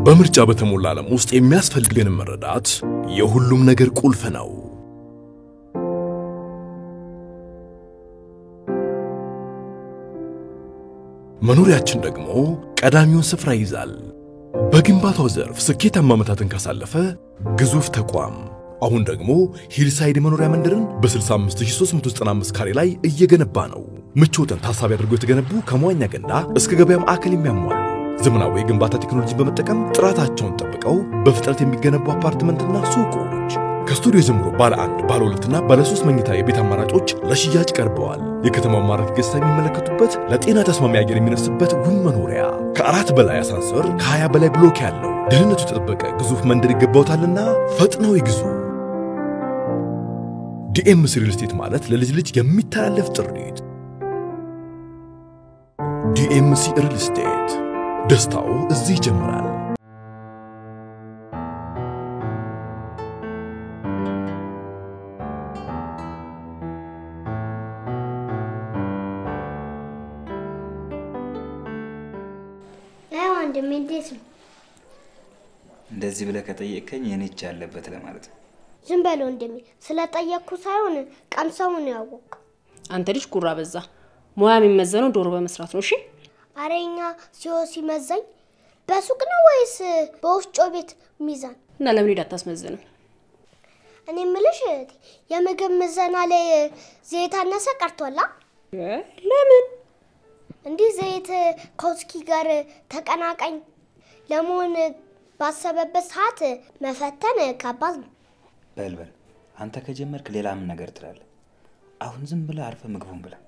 በምርጫ በተሞላ ዓለም ውስጥ የሚያስፈልገን መረዳት የሁሉም ነገር ቁልፍ ነው። መኖሪያችን ደግሞ ቀዳሚውን ስፍራ ይይዛል። በግንባታው ዘርፍ ስኬታማ ዓመታትን ካሳለፈ ግዙፍ ተቋም አሁን ደግሞ ሂልሳይድ መኖሪያ መንደርን በ65395 ካሬ ላይ እየገነባ ነው። ምቾትን ታሳቢ አድርገው የተገነቡ ከመዋኛ ገንዳ እስከ ገበያ ማዕከል የሚያሟሉ ዘመናዊ የግንባታ ቴክኖሎጂን በመጠቀም ጥራታቸውን ጠብቀው በፍጥነት የሚገነቡ አፓርትመንትና ሱቆች ከስቱዲዮ ጀምሮ ባለ አንድ ባለ ሁለትና ባለ ሶስት መኝታ የቤት አማራጮች ለሽያጭ ቀርበዋል። የከተማው ማራኪ ገጽታ የሚመለከቱበት ለጤና ተስማሚ አየር የሚነፍስበት ውብ መኖሪያ ከአራት በላይ አሳንሰር ከ20 በላይ ብሎክ ያለው ደህንነቱ የተጠበቀ ግዙፍ መንደር ይገባውታልና ፈጥነው ይግዙ። ዲኤምሲ ሪል ስቴት ማለት ለልጅ ልጅ የሚተላለፍ ጥሪት። ዲኤምሲ ሪል ስቴት ደስታው እዚህ ይጀምራል። አይ ወንድሜ እንዴት ነው? እንደዚህ ብለህ ከጠየቅከኝ የኔ እጅ አለበት ለማለት ነው። ዝም በል ወንድሜ። ስለጠየቅኩ ሳይሆን ቀምሰውን ነው ያወቅኩ። አንተ ልጅ ጉራ በዛ። ሙያ የሚመዘነው ዶሮ በመስራት ነው። እሺ አሬኛ ሲሆ ሲመዘኝ በሱቅ ነው ወይስ በወፍጮ ቤት ሚዛን? እና ለምን ሄድ አታስመዝንም? እኔ ምልሽ እህቴ፣ የምግብ ምዘና ላይ ዘይት አነሰ ቀርቷላ? ለምን እንዲህ ዘይት ከውስኪ ጋር ተቀናቃኝ ለመሆን ባሰበበት ሰዓት መፈተን ከባድ ነው። በል በል አንተ ከጀመርክ ሌላ ምን ነገር ትላለህ? አሁን ዝም ብለህ አርፈ ምግቡን ብላ።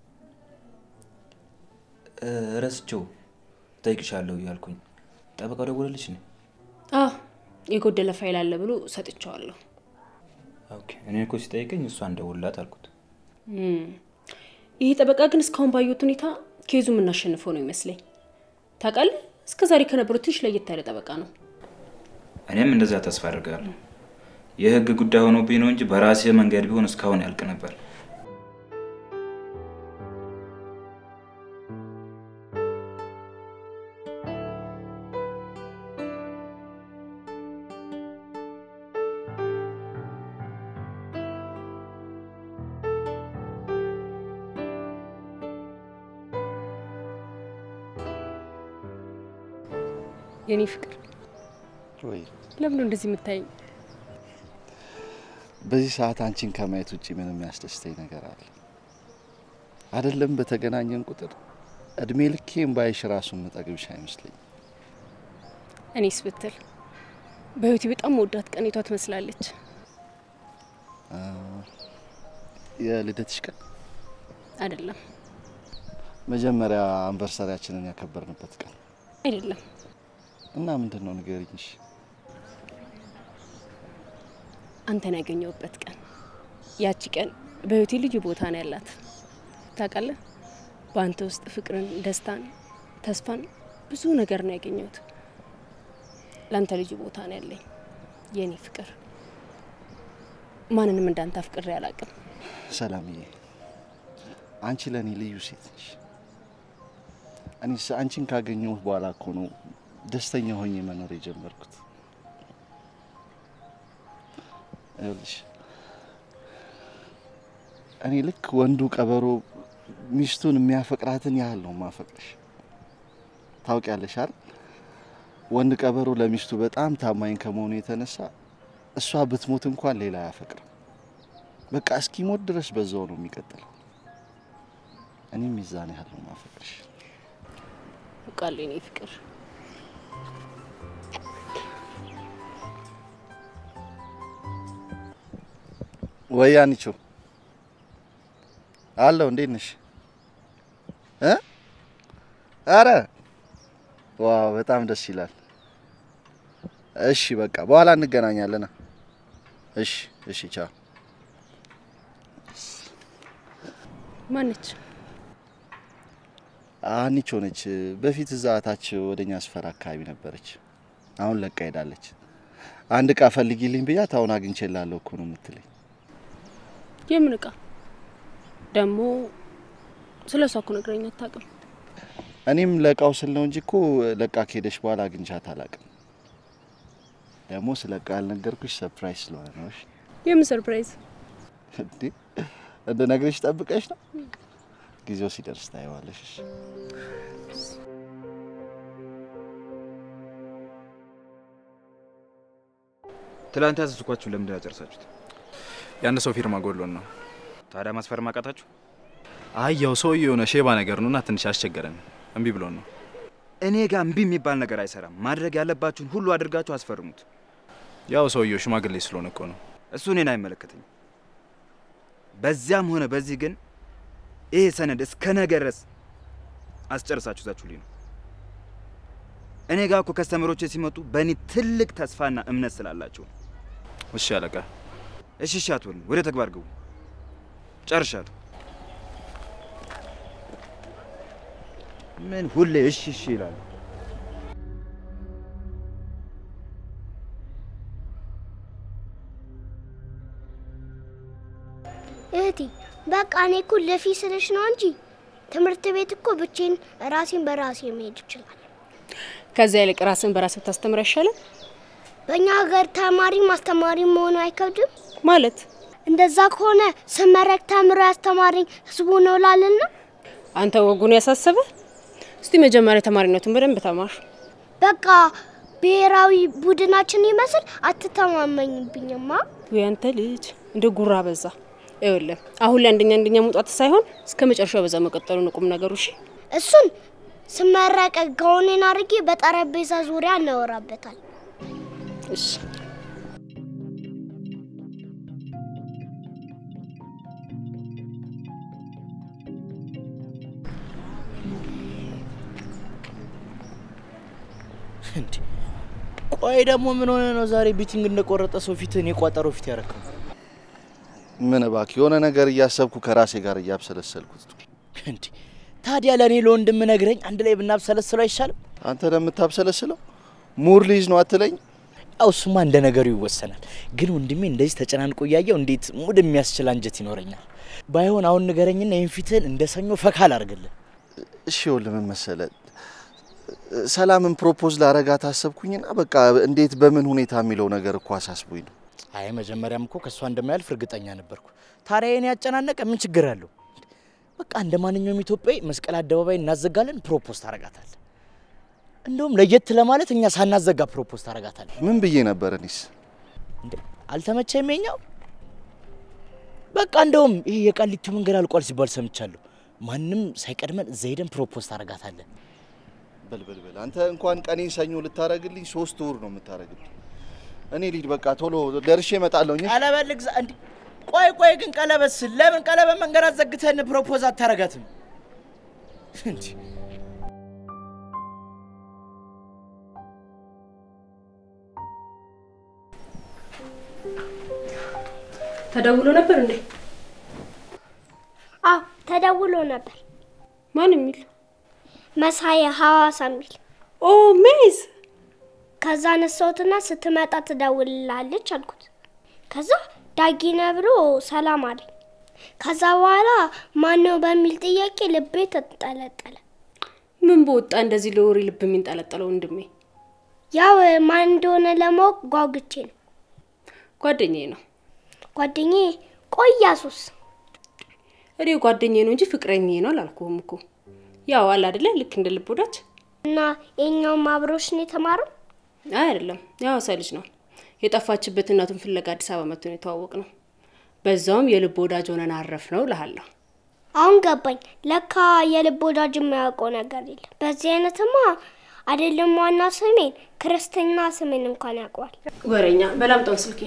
እ፣ ረስቼው እጠይቅሻለሁ እያልኩኝ ጠበቃው ደወለልሽ ነ አዎ የጎደለ ፋይል አለ ብሎ ሰጥቼዋለሁ። ኦኬ። እኔ እኮ ሲጠይቀኝ እሷን ደውልላት አልኩት። እም፣ ይህ ጠበቃ ግን እስካሁን ባየሁት ሁኔታ ኬዙ የምናሸንፈው ነው ይመስለኝ። ታውቃለህ፣ እስከ ዛሬ ከነበሩት ትንሽ ለየት ያለ ጠበቃ ነው። እኔም እንደዛ ተስፋ አድርጋለሁ። የህግ ጉዳይ ሆኖብኝ ነው እንጂ በራሴ መንገድ ቢሆን እስካሁን ያልቅ ነበር። የኔ ፍቅር ወይ ለምን እንደዚህ የምታይኝ? በዚህ ሰዓት አንቺን ከማየት ውጭ ምንም የሚያስደስተኝ ነገር አለ? አይደለም በተገናኘን ቁጥር እድሜ ልኬን ባይሽ ራሱ የምጠግብሽ አይመስለኝም። እኔስ ብትል በህይወቴ በጣም መወዳት ቀኔቷ ትመስላለች። አ፣ የልደትሽ ቀን አይደለም መጀመሪያ አንቨርሰሪያችንን ያከበርንበት ቀን አይደለም፣ እና ምንድን ነው ንገሪኝ። አንተን ያገኘሁበት ቀን። ያቺ ቀን በህይወቴ ልዩ ቦታ ነው ያላት። ታውቃለህ፣ በአንተ ውስጥ ፍቅርን፣ ደስታን፣ ተስፋን ብዙ ነገር ነው ያገኘሁት። ለአንተ ልዩ ቦታ ነው ያለኝ የኔ ፍቅር። ማንንም እንዳንተ አፍቅሬ አላውቅም። ሰላምዬ፣ አንቺ ለእኔ ልዩ ሴት ነሽ። እኔስ አንቺን ካገኘሁ በኋላ እኮ ነው ደስተኛ ሆኜ መኖር የጀመርኩት። ይኸውልሽ እኔ ልክ ወንዱ ቀበሮ ሚስቱን የሚያፈቅራትን ያህል ነው ማፈቅርሽ። ታውቂያለሽ አይደል? ወንድ ቀበሮ ለሚስቱ በጣም ታማኝ ከመሆኑ የተነሳ እሷ ብትሞት እንኳን ሌላ አያፈቅርም። በቃ እስኪሞት ድረስ በዛው ነው የሚቀጥለው። እኔም ሚዛን ያህል ነው ማፈቅርሽ። አውቃለሁ የኔ ፍቅር። ወይ አንቺ አለው እንዴት ነሽ? እ አረ ዋው በጣም ደስ ይላል። እሺ በቃ በኋላ እንገናኛለን። እሺ እሺ ቻው። ማነች? አንቺ ሆነች በፊት እዛ ታች ወደኛ ስፈር አካባቢ ነበረች። አሁን ለቃ ሄዳለች። አንድ እቃ ፈልጊልኝ ብያት አሁን አግኝቼላለሁ እኮ ነው የምትለኝ። የምን እቃ ደግሞ? ስለ እሷ እኮ ነግረኝ አታውቅም። እኔም ለእቃው ስል ነው እንጂ እኮ ለቃ ከሄደች በኋላ አግኝቻት አላውቅም። ደግሞ ስለ ቃል ነገርኩሽ ሰርፕራይዝ ስለሆነ ነው። እሺ የምን ሰርፕራይዝ? እንዴ እንድነግርሽ ጠብቀሽ ነው? ጊዜው ሲደርስ ታየዋለሽ። እሺ ትላንት ያዘዝኳችሁ ለምንድን ነው ያጨርሳችሁት? የአንድ ሰው ፊርማ ጎድሎን ነው። ታዲያ ማስፈረም አቃታችሁ? አይ ያው ሰውዬው የሆነ ሼባ ነገር ነውና ትንሽ አስቸገረን። እምቢ ብሎን ነው። እኔ ጋር እምቢ የሚባል ነገር አይሰራም። ማድረግ ያለባችሁን ሁሉ አድርጋችሁ አስፈርሙት። ያው ሰውዬው ሽማግሌ ስለሆነ እኮ ነው። እሱ እኔን አይመለከተኝም። በዚያም ሆነ በዚህ ግን ይሄ ሰነድ እስከ ነገ ድረስ አስጨርሳችሁ ዛችሁልኝ ነው። እኔ ጋር እኮ ከስተመሮቼ ሲመጡ በእኔ ትልቅ ተስፋና እምነት ስላላቸው ነው። እሺ አለቃ። እሺ እሺ አትበሉኝ፣ ወደ ተግባር ግቡ። ጨርሻለሁ። ምን ሁሌ እሺ እሺ ይላሉ? እህቴ በቃ እኔ እኮ ለፊ ስልሽ ነው እንጂ ትምህርት ቤት እኮ ብቼን ራሴን በራሴ መሄድ ይችላል። ከዚያ ይልቅ ራስን በራስ ብታስተምር አይሻልም? በእኛ ሀገር ተማሪ ማስተማሪ መሆኑ አይከብድም? ማለት እንደዛ ከሆነ ስመረቅ ተምሮ ያስተማሪኝ ህዝቡ ነው ላልና አንተ ወጉን ያሳሰበ? እስቲ መጀመሪያ ተማሪነቱን በደንብ ተማር። በቃ ብሔራዊ ቡድናችን ይመስል አትተማመኝብኝማ። ወይ አንተ ልጅ እንደ ጉራ በዛ። ይኸውልህ አሁን ላይ አንደኛ አንደኛ መውጣት ሳይሆን እስከ መጨረሻው በዛ መቀጠሉ ነው ቁም ነገሩ። እሺ እሱን ስመረቅ ጋውኔን አድርጌ በጠረጴዛ ዙሪያ እናወራበታል። እሺ እንዴ ቆይ ደግሞ ምን ሆነ ነው ዛሬ ቢቲንግ እንደቆረጠ ሰው ፊትን የቋጠሮ ፊት ያረከው? ምን እባክህ የሆነ ነገር እያሰብኩ ከራሴ ጋር እያብሰለሰልኩት ነው። እንዴ ታዲያ ለእኔ ለወንድም ነግረኝ አንድ ላይ ብናብሰለስለው አይሻልም? አንተ ለምታብሰለስለው ሙር ሊይዝ ነው አትለኝ? ያው እሱማ እንደ ነገሩ ይወሰናል። ግን ወንድሜ እንደዚህ ተጨናንቆ እያየው እንዴት ሙድ የሚያስችል አንጀት ይኖረኛል? ባይሆን አሁን ንገረኝና ይህን ፊትህን እንደ ሰኞ ፈካ አላርግልን። እሺ ይኸውልህ ምን መሰለህ ሰላምን ፕሮፖዝ ላረጋት አሰብኩኝና በቃ እንዴት በምን ሁኔታ የሚለው ነገር እኮ አሳስቦኝ ነው። አይ መጀመሪያም እኮ ከእሷ እንደማያልፍ እርግጠኛ ነበርኩ። ታዲያ የኔ ያጨናነቀ ምን ችግር አለው? በቃ እንደ ማንኛውም ኢትዮጵያዊ መስቀል አደባባይ እናዘጋለን፣ ፕሮፖዝ ታረጋታለህ። እንደውም ለየት ለማለት እኛ ሳናዘጋ ፕሮፖዝ ታረጋታለህ። ምን ብዬ ነበር እኔስ? እንዴ አልተመቸም የኛው? በቃ እንደውም ይሄ የቃሊቲ መንገድ አልቋል ሲባል ሰምቻለሁ። ማንም ሳይቀድመን እዛ ሄደን ፕሮፖዝ ታረጋታለን። በልበልበል አንተ እንኳን ቀኔን ሰኞ ልታረግልኝ ሶስት ወር ነው የምታረግልኝ። እኔ ሊድ በቃ ቶሎ ደርሼ እመጣለሁ። ቀለበት ልግዛ። እንዲ ቆይ ቆይ ግን ቀለበት ስል ለምን ቀለበት መንገድ አዘግተን ፕሮፖዝ አታረጋትም? እንዲ ተደውሎ ነበር እንዴ? አዎ ተደውሎ ነበር። ማን የሚል? መሳየ ሐዋሳ የሚል ኦ ሜዝ ከዛ ነሳሁትና ስትመጣ ትደውልላለች አልኩት። ከዛ ዳጊነ ብሎ ሰላም አለኝ። ከዛ በኋላ ማነው በሚል ጥያቄ ልቤ ተንጠለጠለ። ምን በወጣ እንደዚህ ለወሬ ልብ የሚንጠለጠለው ወንድሜ? ያው ማን እንደሆነ ለማወቅ ጓጉቼ ነው። ጓደኛዬ ነው። ጓደኛዬ ቆያሱስ እኔ ጓደኛዬ ነው እንጂ ፍቅረኛዬ ነው አላልኩህም እኮ። ያው አለ አይደለ ልክ እንደ ልብ ወዳጅ እና የኛውም አብሮሽ ነው የተማረው። አይ አይደለም፣ የሐዋሳ ልጅ ነው። የጠፋችበት እናቱን ፍለጋ አዲስ አበባ መጥቶ ነው የተዋወቅ ነው። በዛውም የልብ ወዳጅ ሆነን አረፍ ነው እልሃለሁ። አሁን ገባኝ። ለካ የልብ ወዳጅ የማያውቀው ነገር የለም። በዚህ አይነትማ አይደለም ዋና ስሜን ክርስትና ስሜን እንኳን ያውቀዋል። ወሬኛ በላምጣውን ስልኬ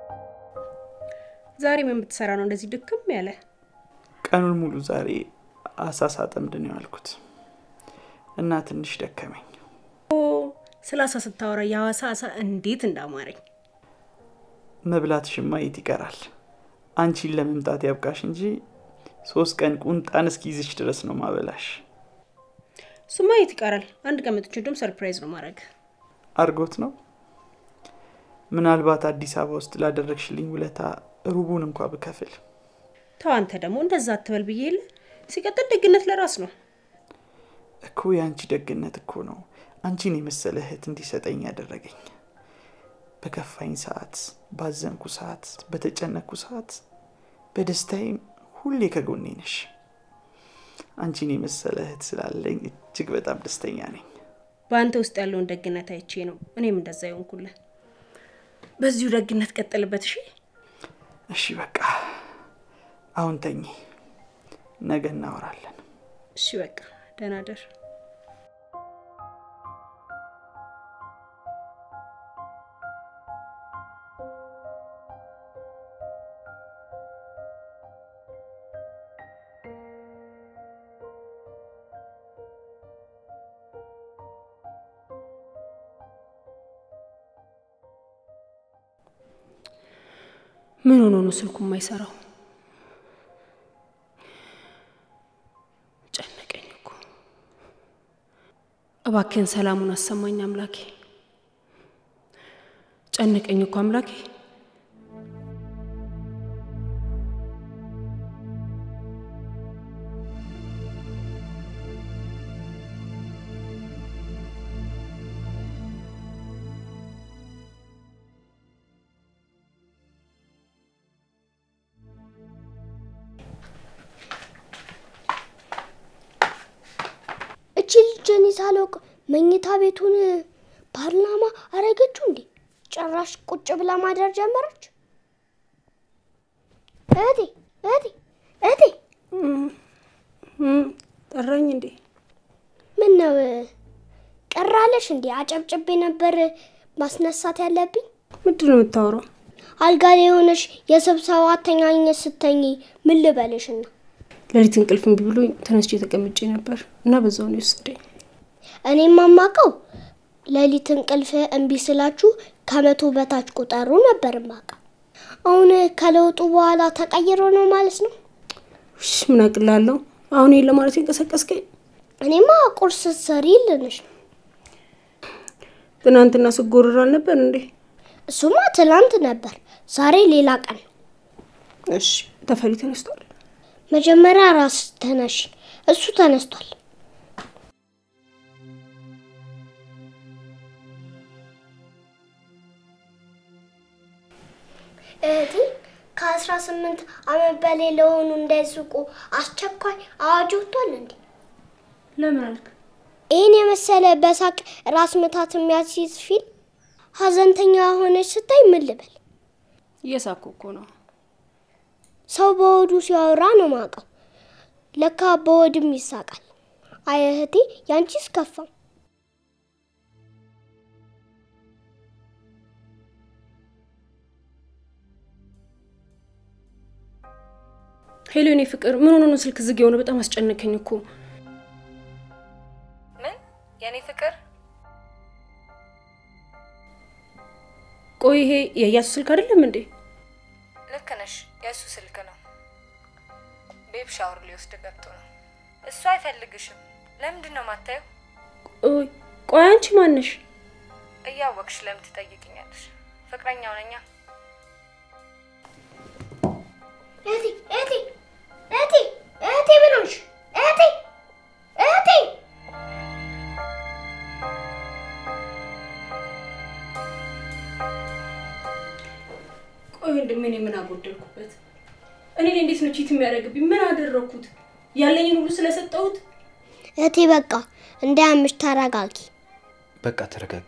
ዛሬ ምን ብትሰራ ነው እንደዚህ ድክም ያለ? ቀኑን ሙሉ ዛሬ አሳ ሳጠምድ ነው ያልኩት እና ትንሽ ደከመኝ። ስለ አሳ ስታወራ የሐዋሳ አሳ እንዴት እንዳማረኝ መብላትሽማ የት ይቀራል? አንቺን ለመምጣት ያብቃሽ እንጂ ሶስት ቀን ቁንጣን እስኪይዝሽ ድረስ ነው ማበላሽ። እሱማ የት ይቀራል። አንድ ቀን መጥቼ እንደውም ሰርፕራይዝ ነው ማድረግ። አርጎት ነው ምናልባት አዲስ አበባ ውስጥ ላደረግሽልኝ ውለታ ሩቡን እንኳ ብከፍል። ተው አንተ ደግሞ እንደዛ አትበል ብዬ የለ። ሲቀጥል ደግነት ለራስ ነው። እኮ የአንቺ ደግነት እኮ ነው አንቺን የመሰለ እህት እንዲሰጠኝ ያደረገኝ። በከፋኝ ሰዓት፣ ባዘንኩ ሰዓት፣ በተጨነኩ ሰዓት፣ በደስታዬም ሁሌ ከጎኔ ነሽ። አንቺን የመሰለ እህት ስላለኝ እጅግ በጣም ደስተኛ ነኝ። በአንተ ውስጥ ያለውን ደግነት አይቼ ነው እኔም እንደዛ ይሆንኩልህ። በዚሁ ደግነት ቀጥልበት። እሺ እሺ፣ በቃ አሁን ተኚ፣ ነገ እናወራለን። እሺ፣ በቃ ደህና ደር። ምን ሆኖ ነው ስልኩ የማይሰራው? ጨነቀኝ እኮ። እባክህን ሰላሙን አሰማኝ አምላኬ። ጨነቀኝ እኮ አምላኬ። እቺ ልጅ እኔ ሳላውቅ መኝታ ቤቱን ፓርላማ አረገችው እንዴ? ጭራሽ ቁጭ ብላ ማደር ጀመረች። እህቴ እህቴ እህቴ ጠራኝ እንዴ? ምን ነው ቀራለሽ እንዴ? አጨብጭቤ ነበር ማስነሳት ያለብኝ። ምንድን ነው የምታወራው? አልጋ ላይ የሆነሽ የስብሰባ አተኛኘት ስተኝ ምን ልበልሽና ሌሊት እንቅልፍ እምቢ ብሎኝ ተነስቼ ተቀምጬ ነበር እና በዛው ነው የወሰደኝ። እኔም ማማቀው ሌሊት እንቅልፍ እምቢ ስላችሁ ከመቶ በታች ቁጠሩ ነበር ማቀው። አሁን ከለውጡ በኋላ ተቀይሮ ነው ማለት ነው። እሺ ምን አቅላለሁ አሁን ይሄን ለማለት የንቀሰቀስከኝ? እኔማ ቁርስ ሰሪ ልንሽ ነው። ትናንትና ስጎርር አልነበር እንዴ? እሱማ ትላንት ነበር፣ ዛሬ ሌላ ቀን ነው። እሺ ተፈሪ ተነስቷል። መጀመሪያ ራስ ተነሽ፣ እሱ ተነስቷል። እህቴ ከአስራ ስምንት አመት በላይ ለሆኑ እንዳይስቁ አስቸኳይ አዋጅ ወጥቷል እንዴ? ለምን አልክ? ይህን የመሰለ በሳቅ ራስ ምታት የሚያስይዝ ፊልም ሀዘንተኛ ሆነች ስታይ ምን ልበል? እየሳኩ እኮ ነው። ሰው በወዱ ሲያወራ ነው ማቀው። ለካ በወድም ይሳቃል። አይ እህቴ ያንቺስ ከፋ። ሄሎ የኔ ፍቅር ምን ሆኖ ነው ስልክ ዝግ የሆነ? በጣም አስጨነቀኝ እኮ። ምን የኔ ፍቅር? ቆይ ይሄ የእያሱ ስልክ አይደለም እንዴ? ልክ ነሽ፣ የእሱ ስልክ ነው። ቤብ ሻወር ሊወስድ ገብቶ ነው። እሱ አይፈልግሽም። ለምንድን ነው ማታየው? ቆይ ቆይ አንቺ ማነሽ? እያወቅሽ ለምን ትጠይቅኛለሽ? ፍቅረኛው ነኛ። እህቴ እህቴ እህቴ እህቴ ምን ሆንሽ? እህቴ እህቴ ቆይ ወንድሜ እኔ ምን አጎደልኩበት? እኔ ላይ እንዴት ነው ቺት የሚያደርግብኝ? ምን አደረግኩት? ያለኝን ሁሉ ስለሰጠሁት? እህቴ በቃ እንዳያምሽ ተረጋጊ። በቃ ተረጋጊ።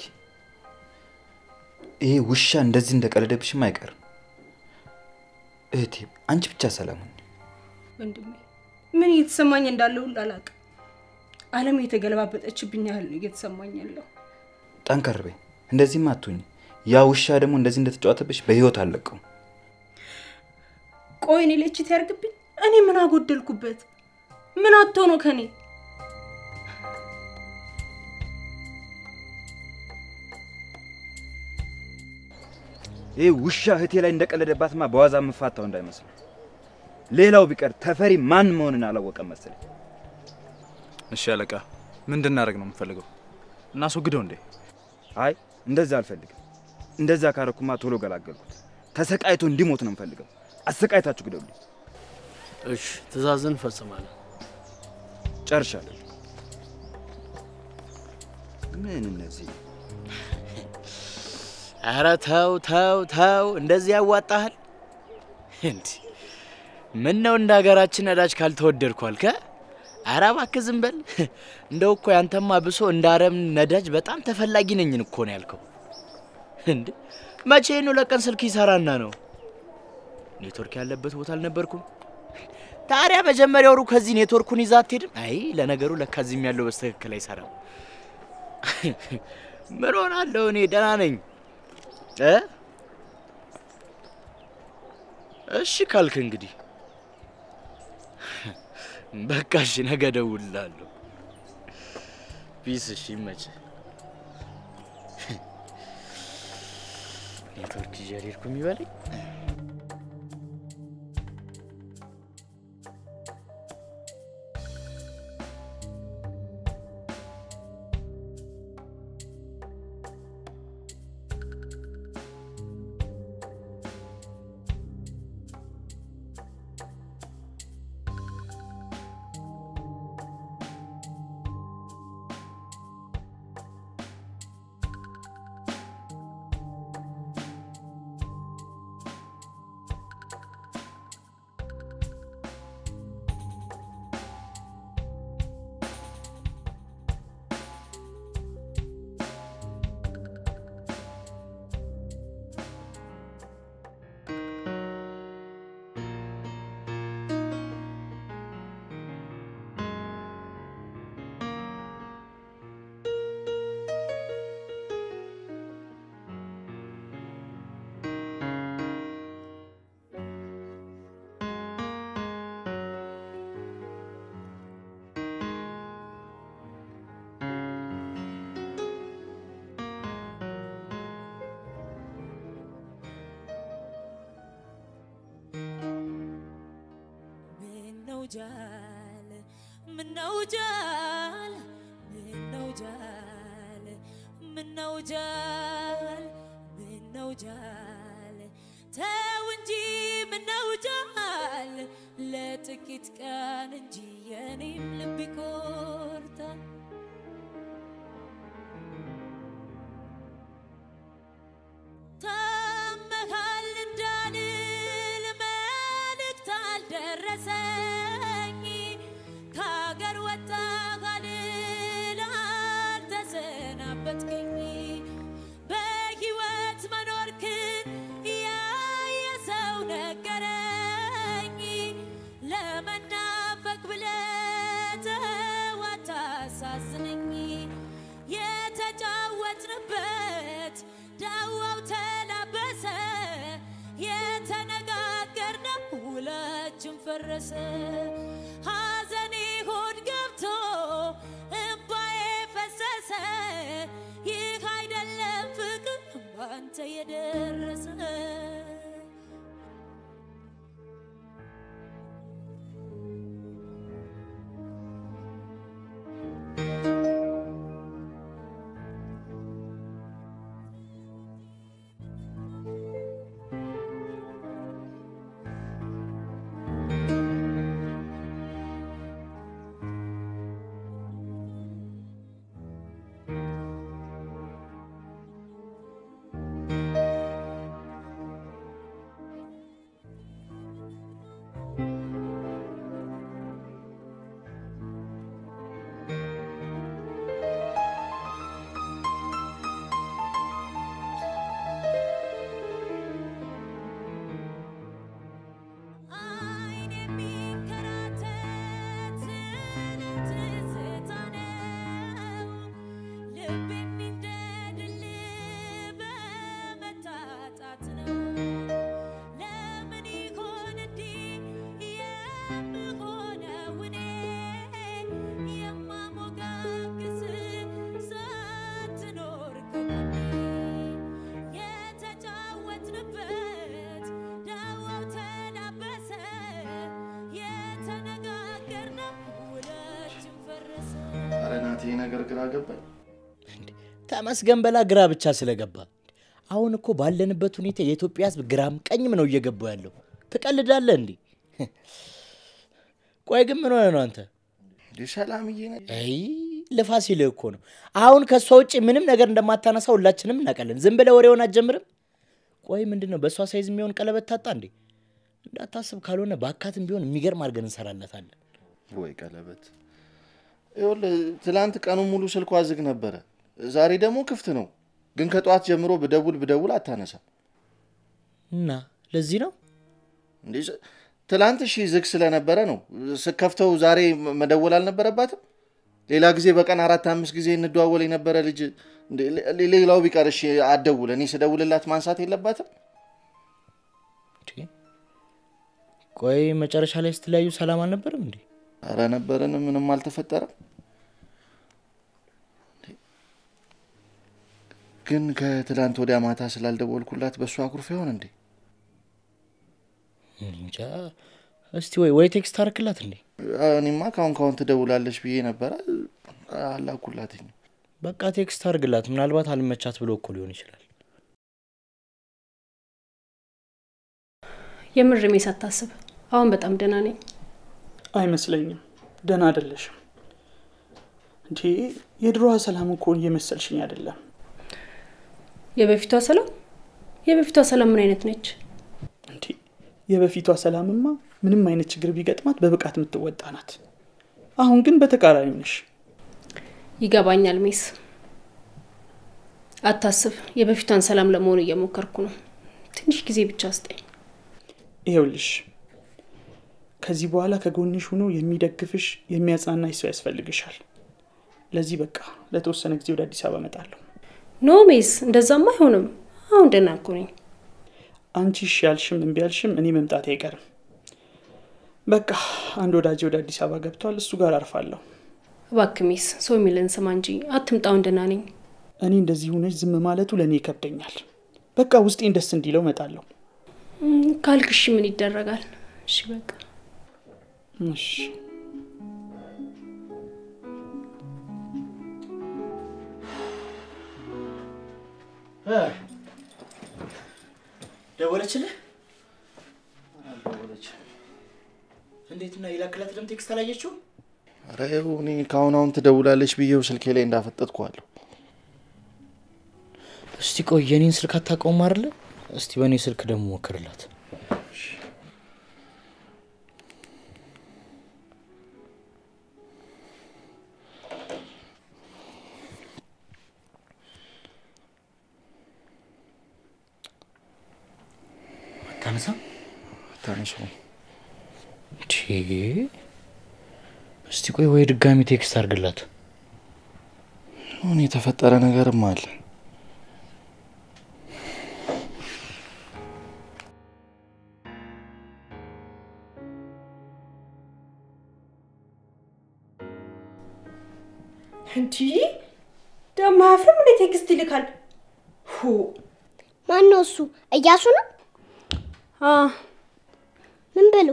ይሄ ውሻ እንደዚህ እንደቀለደብሽም አይቀርም። እህቴ አንቺ ብቻ ሰላም ሁኚ። ወንድሜ ምን እየተሰማኝ እንዳለ ሁሉ አላውቅም። ዓለም የተገለባበጠችብኝ ያህል ነው እየተሰማኝ ያለው። ጠንከር በይ። እንደዚህም አትሁኝ። ያ ውሻ ደግሞ እንደዚህ እንደተጫወተብሽ በህይወት አለቀው። ቆይ እኔ ላይ ቺት ያርግብኝ? እኔ ምን አጎደልኩበት? ምን አጥቶ ነው ከኔ? ይህ ውሻ እህቴ ላይ እንደቀለደባትማ በዋዛ የምፋታው እንዳይመስል። ሌላው ቢቀር ተፈሪ ማን መሆንን አላወቀም መሰለኝ። እሺ አለቃ፣ ምን እንድናደርግ ነው የምፈልገው? እናስወግደው እንዴ? አይ እንደዛ አልፈልግም። እንደዛ ካረኩማ ቶሎ ገላገልኩት። ተሰቃይቶ እንዲሞት ነው የምፈልገው። አሰቃይታችሁ ግደሉኝ። እሺ፣ ትእዛዝን ፈጽማለን። ጨርሻለሁ። ምን እነዚህ ኧረ ተው ተው ተው፣ እንደዚህ ያዋጣሃል? እንዲ ምን ነው እንደ ሀገራችን ነዳጅ ካልተወደድኩ አልከ? ኧረ እባክህ ዝም በል። እንደው እኮ ያንተማ ብሶ እንደ አረም ነዳጅ በጣም ተፈላጊ ነኝን እኮ ነው ያልከው። እንዴ መቼ ነው ለቀን ስልክ ይሰራና ነው? ኔትወርክ ያለበት ቦታ አልነበርኩም። ታዲያ መጀመሪያውሩ ከዚህ ኔትወርኩን ይዛ አትሄድም? አይ ለነገሩ ለካ እዚህም ያለው በስትክክል አይሰራም። ምን ሆናለሁ እኔ ደህና ነኝ እ እሺ ካልክ እንግዲህ በቃ እሺ፣ ነገ እደውልልሃለሁ። ፒስ። እሺ ይመችህ። ኔትወርክ ይዤ አልሄድኩም ይበለኝ። ምነው ጃል ምነው ጃል ምነው ጃል ምነው ጃል ምነው ጃል ተው እንጂ ምነው ጃል ለጥቂት ቀን እንጂ የኔም ልብ ይቆርጣል። ታመሃል እንዳልል መልእክት አልደረሰኝ ከሀገር ወጣ ካልል አልተሰናበትከኝ በሕይወት መኖርክን ያየ ሰው ነገረኝ ለመናፈቅ ብለህ ተው አታሳዝነኝ የተጫወትንበት ዳዋው ተላበሰ የተነጋገርነው ውላችን ፈረሰ ሐዘኔ ሆድ ገብቶ እምባዬ ፈሰሰ ይህ አይደለም ፍቅር ባንተ የደረሰ ይህ ነገር ግራ ገባኝ። ተመስገን በላ ግራ ብቻ ስለገባ። አሁን እኮ ባለንበት ሁኔታ የኢትዮጵያ ሕዝብ ግራም ቀኝም ነው እየገባው ያለው። ትቀልዳለህ እንዴ? ቆይ ግን ምን ሆነ ነው አንተ? ሰላምዬ ነ አይ ልፋ ሲልህ እኮ ነው። አሁን ከእሷ ውጭ ምንም ነገር እንደማታነሳ ሁላችንም እናውቃለን። ዝም ብለህ ወሬውን አትጀምርም። ቆይ ምንድን ነው በእሷ ሳይዝ የሚሆን ቀለበት ታጣ እንዴ? እንዳታስብ፣ ካልሆነ በአካትም ቢሆን የሚገርም አድርገን እንሰራለታለን። ወይ ቀለበት። ይኸውልህ ትላንት ቀኑን ሙሉ ስልኳ ዝግ ነበረ፣ ዛሬ ደግሞ ክፍት ነው። ግን ከጠዋት ጀምሮ ብደውል ብደውል አታነሳ። እና ለዚህ ነው እንዴ ስ- ትላንት እሺ ዝግ ስለነበረ ነው። ስከፍተው ዛሬ መ- መደወል አልነበረባትም? ሌላ ጊዜ በቀን አራት አምስት ጊዜ እንደዋወል የነበረ ልጅ እንዴ፣ ሌ- ሌላው ቢቀር እሺ አትደውል፣ እኔ ስደውልላት ማንሳት የለባትም? ቆይ መጨረሻ ላይ ስትለያዩ ሰላም አልነበርም እንዴ? አረ ነበርን፣ ምንም አልተፈጠረም። ግን ከትላንት ወዲያ ማታ ስላልደወልኩላት በእሱ አኩርፍ ይሆን እንዴ? እንጃ። እስቲ ወይ ወይ ቴክስት አርክላት እንዴ? እኔማ ካሁን ካሁን ትደውላለች ብዬ ነበረ፣ አላኩላትኝ። በቃ ቴክስት አርግላት። ምናልባት አልመቻት ብሎ እኮ ሊሆን ይችላል። የምር ሜስ አታስብ። አሁን በጣም ደህና ነኝ። አይመስለኝም። ደህና አይደለሽም እንዴ? የድሮዋ ሰላም እኮ እየመሰልሽኝ አይደለም። የበፊቷ ሰላም የበፊቷ ሰላም ምን አይነት ነች? እንዴ የበፊቷ ሰላምማ ምንም አይነት ችግር ቢገጥማት በብቃት የምትወጣ ናት። አሁን ግን በተቃራኒው ነሽ። ይገባኛል ሜስ፣ አታስብ። የበፊቷን ሰላም ለመሆን እየሞከርኩ ነው። ትንሽ ጊዜ ብቻ ስጠኝ። ይኸውልሽ ከዚህ በኋላ ከጎንሽ ሆኖ የሚደግፍሽ የሚያጽናናሽ ሰው ያስፈልግሻል። ለዚህ በቃ ለተወሰነ ጊዜ ወደ አዲስ አበባ እመጣለሁ። ኖ ሜስ፣ እንደዛማ አይሆንም። አሁን ደህና እኮ ነኝ። አንቺ እሺ ያልሽም እምቢ ያልሽም እኔ መምጣቴ አይቀርም። በቃ አንድ ወዳጄ ወደ አዲስ አበባ ገብቷል። እሱ ጋር አርፋለሁ። እባክህ ሜስ፣ ሰው የሚልን ስማ እንጂ አትምጣ። አሁን ደህና ነኝ። እኔ እንደዚህ ሆነች ዝም ማለቱ ለእኔ ይከብደኛል። በቃ ውስጤን ደስ እንዲለው እመጣለሁ። እም፣ ካልክ እሺ፣ ምን ይደረጋል? እሺ በቃ እሺ ደወለችልህ? እንዴት እና የላክላት ደም ቴክስት አላየችው? ኧረ ይኸው እኔ ከአሁን አሁን ትደውላለች ብዬው ስልኬ ላይ እንዳፈጠጥኩዋለሁ። እስቲ ቆይ የኔን ስልክ አታውቀውም አይደለ? እስቲ በእኔ ስልክ ደግሞ ሞክርላት። አታነሳ አታነሳውም። ቺ እስቲ ቆይ ወይ ድጋሚ ቴክስት አርግላት። አሁን የተፈጠረ ነገርም አለ። እንዲህ ደግሞ አያፍርም እንዴ? ቴክስት ይልካል። ሁ ማን ነው እሱ? እያሱ ነው? ምን ብሎ?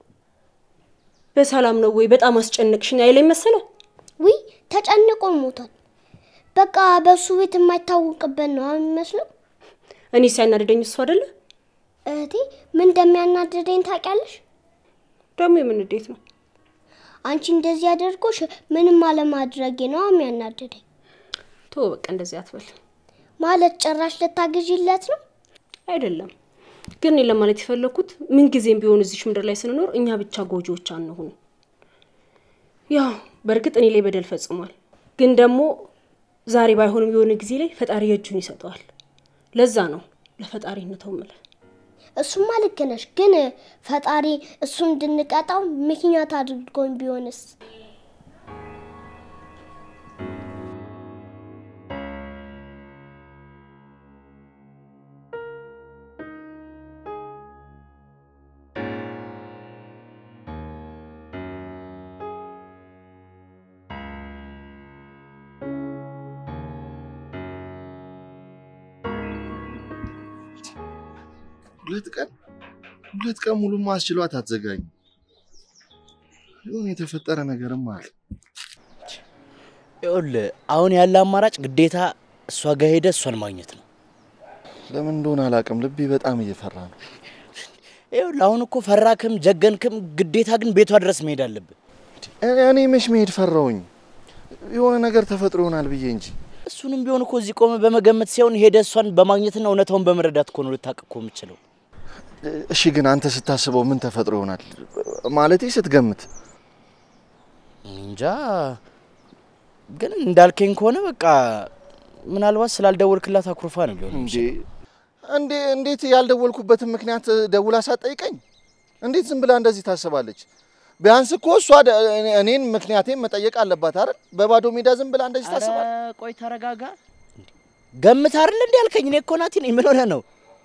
በሰላም ነው ወይ? በጣም አስጨነቅሽኝ አይለኝ መሰለ። ውይ ተጨንቆ ሞቷል። በቃ በእሱ ቤት የማይታወቅበት ነው አሁን የሚመስለው። እኔ ሲያናድደኝ እሱ አይደለ? እህቴ ምን እንደሚያናድደኝ ታውቂያለሽ? ደግሞ የምን ንዴት ነው? አንቺ እንደዚህ አድርጎሽ ምንም አለማድረጌ ነው የሚያናድደኝ። ቶ በቃ እንደዚህ አትበል። ማለት ጭራሽ ልታግዢለት ነው? አይደለም ግን እኔ ለማለት የፈለግኩት ምን ጊዜም ቢሆን እዚች ምድር ላይ ስንኖር እኛ ብቻ ጎጂዎች አንሁን። ያው በእርግጥ እኔ ላይ በደል ፈጽሟል፣ ግን ደግሞ ዛሬ ባይሆንም የሆነ ጊዜ ላይ ፈጣሪ የእጁን ይሰጠዋል። ለዛ ነው ለፈጣሪ እንተው ምለ እሱማ ልክ ነሽ፣ ግን ፈጣሪ እሱ እንድንቀጣው ምክንያት አድርጎኝ ቢሆንስ? ሁለት ቀን ሁለት ቀን ሙሉ ማስችሏት አትዘጋኝ። ይሁን የተፈጠረ ነገርም አለ። ይኸውልህ አሁን ያለ አማራጭ ግዴታ እሷ ጋር ሄደ እሷን ማግኘት ነው። ለምን እንደሆነ አላውቅም፣ ልቤ በጣም እየፈራ ነው። ይኸውልህ አሁን እኮ ፈራክም ጀገንክም ግዴታ ግን ቤቷ ድረስ መሄድ አለብን። እኔ መች መሄድ ፈራውኝ? የሆነ ነገር ተፈጥሮ ይሆናል ብዬ እንጂ እሱንም ቢሆን እኮ እዚህ ቆመ በመገመት ሲሆን ሄደ እሷን በማግኘትና እውነታውን በመረዳት እኮ ነው ልታውቅ እኮ የምችለው። እሺ፣ ግን አንተ ስታስበው ምን ተፈጥሮ ይሆናል? ማለቴ ስትገምት። እንጃ ግን እንዳልከኝ ከሆነ በቃ ምናልባት ስላልደወልክላት አኩርፋ ነው ሊሆን እንዴ እንዴ እንዴት ያልደወልኩበትን ምክንያት ደውላ ሳትጠይቀኝ እንዴት ዝም ብላ እንደዚህ ታስባለች? ቢያንስ እኮ እሷ ደ- እኔን ምክንያቴን መጠየቅ አለባት አይደል? በባዶ ሜዳ ዝም ብላ እንደዚህ ታስባል? ኧረ ቆይ ተረጋጋ። ገምት አይደል እንዲ ያልከኝ? እኔ እኮ ናቲ ነኝ። ምን ሆነህ ነው?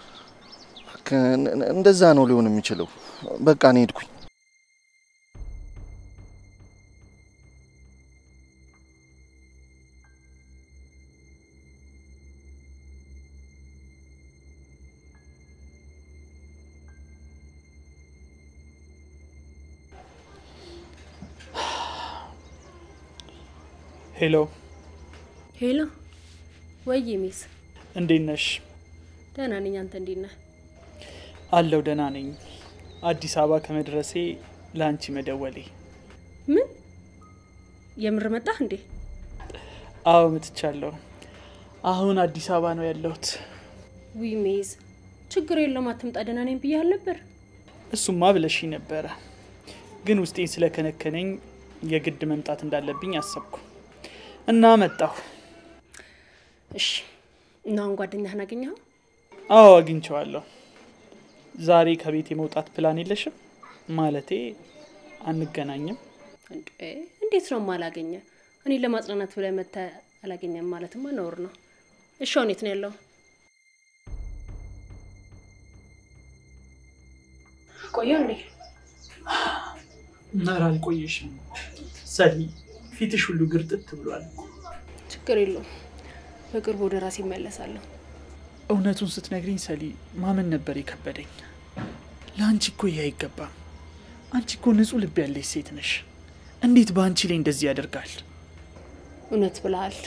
እንደዛ ነው ሊሆን የሚችለው። በቃ እኔ ሄድኩኝ። ሄሎ፣ ሄሎ፣ ወይ ሚስ፣ እንዴት ነሽ? ደህና ነኝ። አንተ እንዴት ነህ? አለው ደህና ነኝ። አዲስ አበባ ከመድረሴ ለአንቺ መደወሌ። ምን የምር መጣህ እንዴ? አዎ መጥቻለሁ። አሁን አዲስ አበባ ነው ያለሁት። ዊ ሜዝ፣ ችግር የለውም አትምጣ፣ ደህና ነኝ ብዬ አልነበር? እሱማ ብለሽኝ ነበረ፣ ግን ውስጤን ስለከነከነኝ የግድ መምጣት እንዳለብኝ አሰብኩ እና መጣሁ። እሺ፣ እና አሁን ጓደኛህን አገኘኸው? አዎ አግኝቼዋለሁ። ዛሬ ከቤት የመውጣት ፕላን የለሽም? ማለቴ አንገናኝም? እንዴ እንዴት ነው ማላገኘ? እኔ ለማጽናናት ብለህ መተህ አላገኘም ማለትማ ነውር ነው። እሺ አሁን የት ነው ያለው? ቆየው እንዴ? ኧረ አልቆየሽም ሰሊ፣ ፊትሽ ሁሉ ግርጥት ብሏል። ችግር የለውም በቅርቡ ወደ ራሴ እመለሳለሁ። እውነቱን ስትነግሪኝ ሰሊ ማመን ነበር የከበደኝ። ለአንቺ እኮ ይህ አይገባም። አንቺ እኮ ንጹሕ ልብ ያለሽ ሴት ነሽ። እንዴት በአንቺ ላይ እንደዚህ ያደርጋል? እውነት ብለሃል።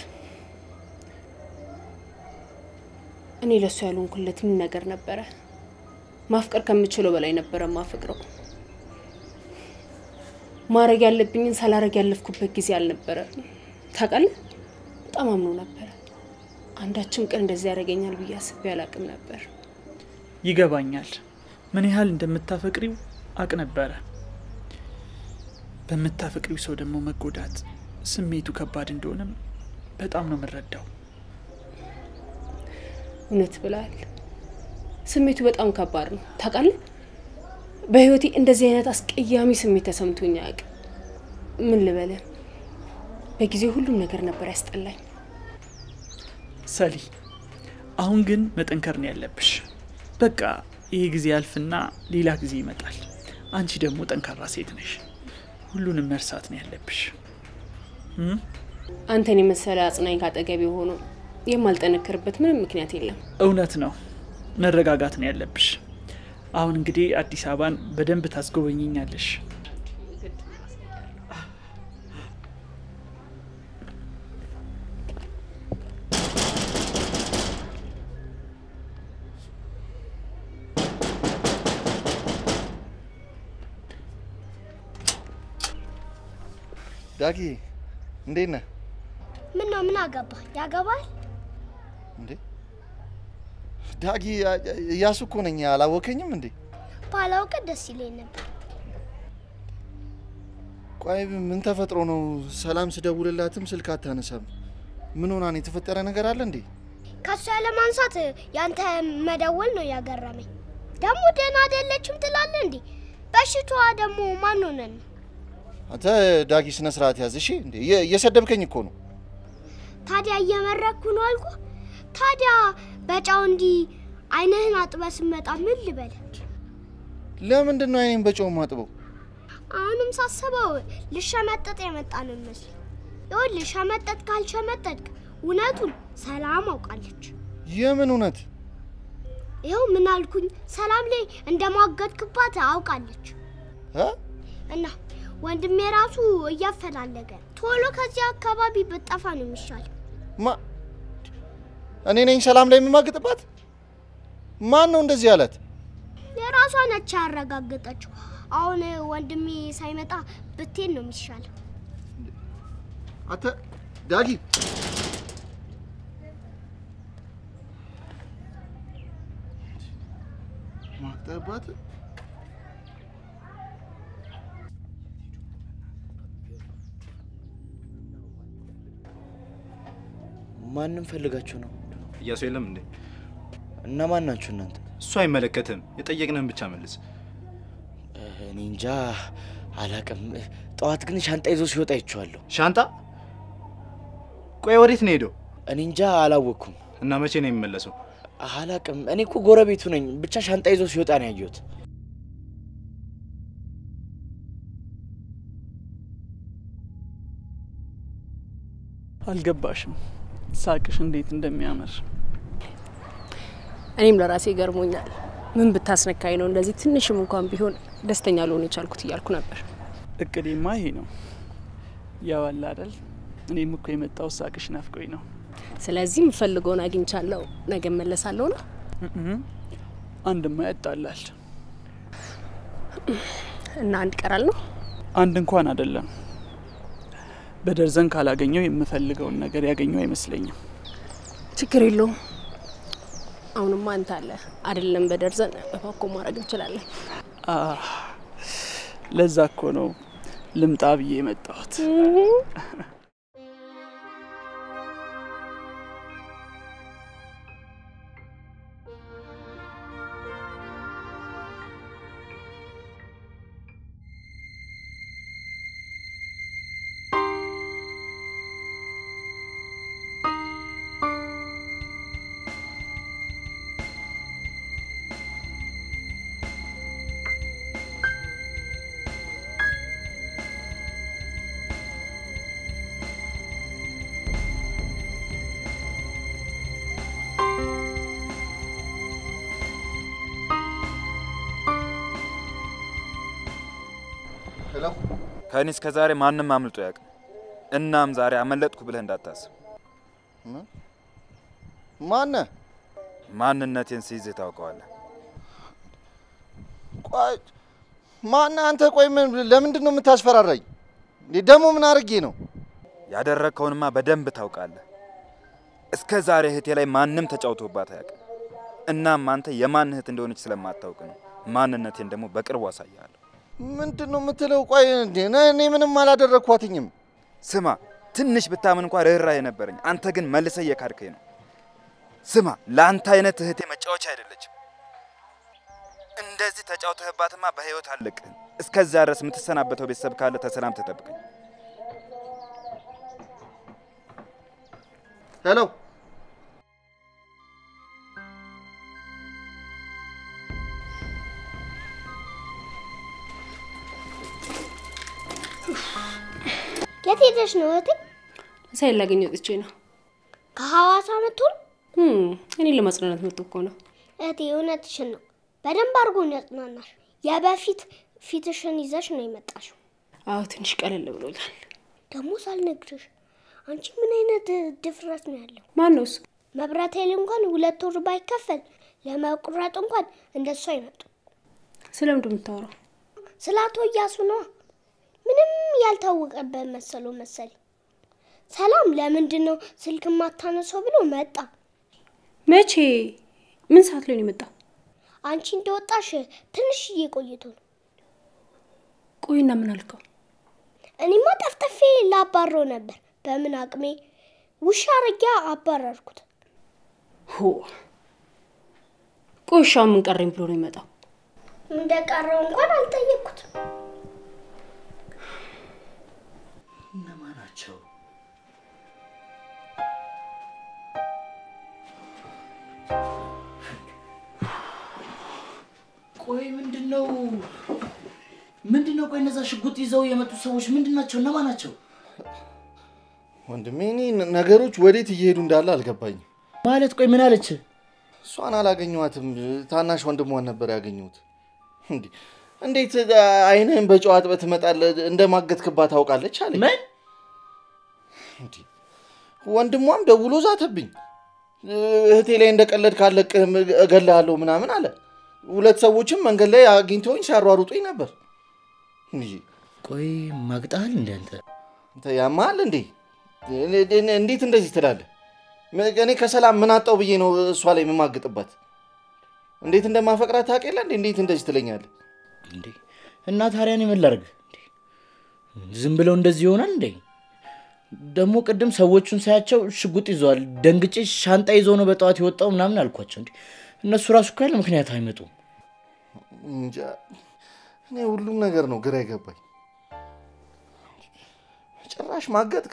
እኔ ለእሱ ያልሆንኩለት ምን ነገር ነበረ? ማፍቀር ከምችለው በላይ ነበረ ማፍቅረው። ማድረግ ያለብኝን ሳላረግ ያለፍኩበት ጊዜ አልነበረ። ታውቃለህ፣ በጣም አምኖ ነበረ። አንዳችም ቀን እንደዚህ ያደርገኛል ብዬ አስቤ አላቅም ነበር። ይገባኛል። ምን ያህል እንደምታፈቅሪው አቅ ነበረ። በምታፈቅሪው ሰው ደግሞ መጎዳት ስሜቱ ከባድ እንደሆነም በጣም ነው የምረዳው። እውነት ብለሃል። ስሜቱ በጣም ከባድ ነው። ታውቃለህ፣ በህይወቴ እንደዚህ አይነት አስቀያሚ ስሜት ተሰምቶኝ አያውቅም። ምን ልበልህ፣ በጊዜው ሁሉም ነገር ነበር ያስጠላኝ። ሰሊ፣ አሁን ግን መጠንከር ነው ያለብሽ። በቃ ይህ ጊዜ ያልፍና ሌላ ጊዜ ይመጣል። አንቺ ደግሞ ጠንካራ ሴት ነሽ። ሁሉንም መርሳት ነው ያለብሽ። እም? አንተን የመሰለ አጽናኝ ካጠገቤ ሆኖ የማልጠነክርበት ምንም ምክንያት የለም። እውነት ነው፣ መረጋጋት ነው ያለብሽ። አሁን እንግዲህ አዲስ አበባን በደንብ ታስጎበኝኛለሽ። ዳጊ እንዴት ነህ? ምን ነው ምን አገባ? ያገባል? እንዴ ዳጊ እያሱ እኮ ነኝ። አላወከኝም እንዴ? ባላውቅ ደስ ይለኝ ነበር። ቆይ ምን ተፈጥሮ ነው? ሰላም ስደውልላትም ስልክ አታነሳም። ምን ሆና ነው? የተፈጠረ ነገር አለ እንዴ? ከሱ ያለ ማንሳት ያንተ መደወል ነው ያገረመኝ። ደግሞ ደህና አይደለችም ትላለህ እንዴ? በሽታዋ ደግሞ ማን ሆነን ነው? አንተ ዳጊ ስነ ስርዓት ያዝ እሺ። እንዴ እየ- እየሰደብከኝ እኮ ነው። ታዲያ እየመረኩ ነው አልኩ። ታዲያ በጫው እንዲህ አይንህን አጥበህ ስትመጣ ምን ልበል? ለምንድን ነው አይኔን በጨው ማጥበው? አሁንም ሳስበው ልሸመጠጥ የመጣ ነው ይመስል። ይኸውልህ ሸመጠጥ ካልሸመጠጥክ እውነቱን ሰላም አውቃለች። የምን እውነት? ይኸው ምን አልኩኝ? ሰላም ላይ እንደማገጥክባት አውቃለች። እ? እና ወንድሜ ራሱ እያፈላለገ ነው። ቶሎ ከዚህ አካባቢ ብጠፋ ነው የሚሻል። ማ እኔ ነኝ ሰላም ላይ የምማግጥባት? ማን ነው እንደዚህ ያላት? የራሷ ነች ያረጋገጠችው። አሁን ወንድሜ ሳይመጣ ብትሄድ ነው የሚሻል። አንተ ዳጊ ማግጠባት ማንም ፈልጋችሁ ነው? እያሱ የለም እንዴ? እና ማን ናችሁ እናንተ? እሱ አይመለከትም። የጠየቅንህን ብቻ መልስ። እኔ እንጃ አላቅም። ጠዋት ግን ሻንጣ ይዞ ሲወጣ አይቼዋለሁ። ሻንጣ? ቆይ ወዴት ነው ሄደው? እኔ እንጃ አላወቅኩም። እና መቼ ነው የሚመለሰው? አላቅም። እኔ እኮ ጎረቤቱ ነኝ። ብቻ ሻንጣ ይዞ ሲወጣ ነው ያየሁት። አልገባሽም ሳቅሽ እንዴት እንደሚያምር። እኔም ለራሴ ገርሞኛል። ምን ብታስነካኝ ነው እንደዚህ ትንሽም እንኳን ቢሆን ደስተኛ ልሆን የቻልኩት እያልኩ ነበር። እቅዴማ ይሄ ነው። ያው አለ አይደል፣ እኔም እኮ የመጣው ሳቅሽ ናፍቆኝ ነው። ስለዚህ የምፈልገውን አግኝቻለሁ። ነገ እመለሳለሁ ነው። አንድማ ያጣላል። እና አንድ ይቀራል ነው። አንድ እንኳን አይደለም፣ በደርዘን ካላገኘው የምፈልገውን ነገር ያገኘው አይመስለኝም። ችግር የለውም። አሁንማ አንተ አለ አይደለም፣ በደርዘን በፓኮ ማድረግ እንችላለን። አህ፣ ለዛ እኮ ነው ልምጣ ብዬ የመጣሁት። ሄሎ ከእኔ እስከ ዛሬ ማንም አምልጦ ያውቅም። እናም ዛሬ አመለጥኩ ብለህ እንዳታስብ። ማነ ማንነቴን ሲይዝህ ታውቀዋለህ። ቆይ ማነ አንተ? ቆይ ምን ለምንድን ነው የምታስፈራራኝ? እንዴ ደግሞ ምን አድርጌ ነው? ያደረግከውንማ በደንብ ታውቃለህ። እስከ ዛሬ እህቴ ላይ ማንም ተጫውቶባት አያውቅም። እናም አንተ የማን እህት እንደሆነች ስለማታውቅ ነው። ማንነቴን ደግሞ በቅርቡ አሳያለሁ። ምንድን ነው የምትለው? ቆይ እንዴ እኔ ምንም አላደረግኳትኝም። ስማ፣ ትንሽ ብታምን እንኳ ርኅራኄ ነበረኝ። አንተ ግን መልሰህ እየካድከኝ ነው። ስማ፣ ለአንተ አይነት እህቴ መጫወቻ አይደለችም። እንደዚህ ተጫውተህባትማ በህይወት አለቅህም። እስከዚያ ድረስ የምትሰናበተው ቤተሰብ ካለ ተሰናም ተጠብቀኝ። ሄሎ የት ሄደሽ ነው እህቴ? ሳይል ላገኘ ወጥቼ ነው። ከሐዋሳ መጥቶ ነው? እኔ ለማጽናናት መጥቶ እኮ ነው። እህቴ እውነትሽን ነው። በደንብ አድርጎ ነው ያጽናናሽ። የበፊት ፊትሽን ይዘሽ ነው የመጣሽው። አዎ ትንሽ ቀለል ብሎኛል። ደግሞ ሳልነግርሽ አንቺ ምን አይነት ድፍረት ነው ያለው? ማን ነው እሱ? መብራት ኃይል እንኳን ሁለት ወር ባይከፈል ለመቁረጥ እንኳን እንደሱ አይመጡ። ስለምንድን የምታወራው? ስለ አቶ እያሱ ነዋ። ምንም ያልታወቀበት መሰለው መሰለኝ። ሰላም ለምንድን ነው ስልክ ማታነሳው ብሎ መጣ። መቼ? ምን ሰዓት ላይ ነው የመጣው? አንቺ እንደወጣሽ ትንሽዬ ቆይቶ ነው። ቆይና ምን አልከው? እኔማ ጠፍጠፌ ላባረው ነበር። በምን አቅሜ ውሻ አርጊያ አባረርኩት። ሆ ቆሻ ምን ቀረኝ ብሎ ነው የመጣው? እንደቀረው እንኳን አልጠየቅኩት። እነማን ናቸው? ቆይ ምንድን ነው ምንድን ነው? ቆይ እነዛ ሽጉጥ ይዘው የመጡ ሰዎች ምንድን ናቸው? እነማን ናቸው? ወንድሜ እኔ ነገሮች ወዴት እየሄዱ እንዳለ አልገባኝም። ማለት ቆይ ምን አለች? እሷን አላገኘኋትም። ታናሽ ወንድሟን ነበር ያገኘሁት። እንዲህ እንዴት አይንህን በጨው አጥበህ ትመጣለህ? እንደማገጥክባት ታውቃለች አለ። ምን? ወንድሟም ደውሎ ዛተብኝ። እህቴ ላይ እንደቀለድ ካለቅህም እገልሃለሁ ምናምን አለ። ሁለት ሰዎችም መንገድ ላይ አግኝተውኝ ሲያሯሩጡኝ ነበር። እንጂ ቆይ ማግጣል እንደ አንተ አንተ ያማል እንዴ? እንዴት እንደዚህ ትላለህ? እኔ ከሰላም ምን አጣው ብዬ ነው እሷ ላይ የምማግጥባት? እንዴት እንደማፈቅራት ታውቅ የለ እንዴ? እንዴት እንደዚህ ትለኛለህ? እንዴ እና ታዲያ እኔ ምን ላድርግ? ዝም ብለው እንደዚህ ይሆናል እንዴ? ደግሞ ቅድም ሰዎቹን ሳያቸው ሽጉጥ ይዘዋል። ደንግጬ ሻንጣ ይዞ ነው በጠዋት የወጣው ምናምን አልኳቸው። እንዴ እነሱ ራሱ እኮ ያለ ምክንያት አይመጡም። እንጃ እኔ ሁሉም ነገር ነው ግራ የገባኝ። ጭራሽ ማገጥክ።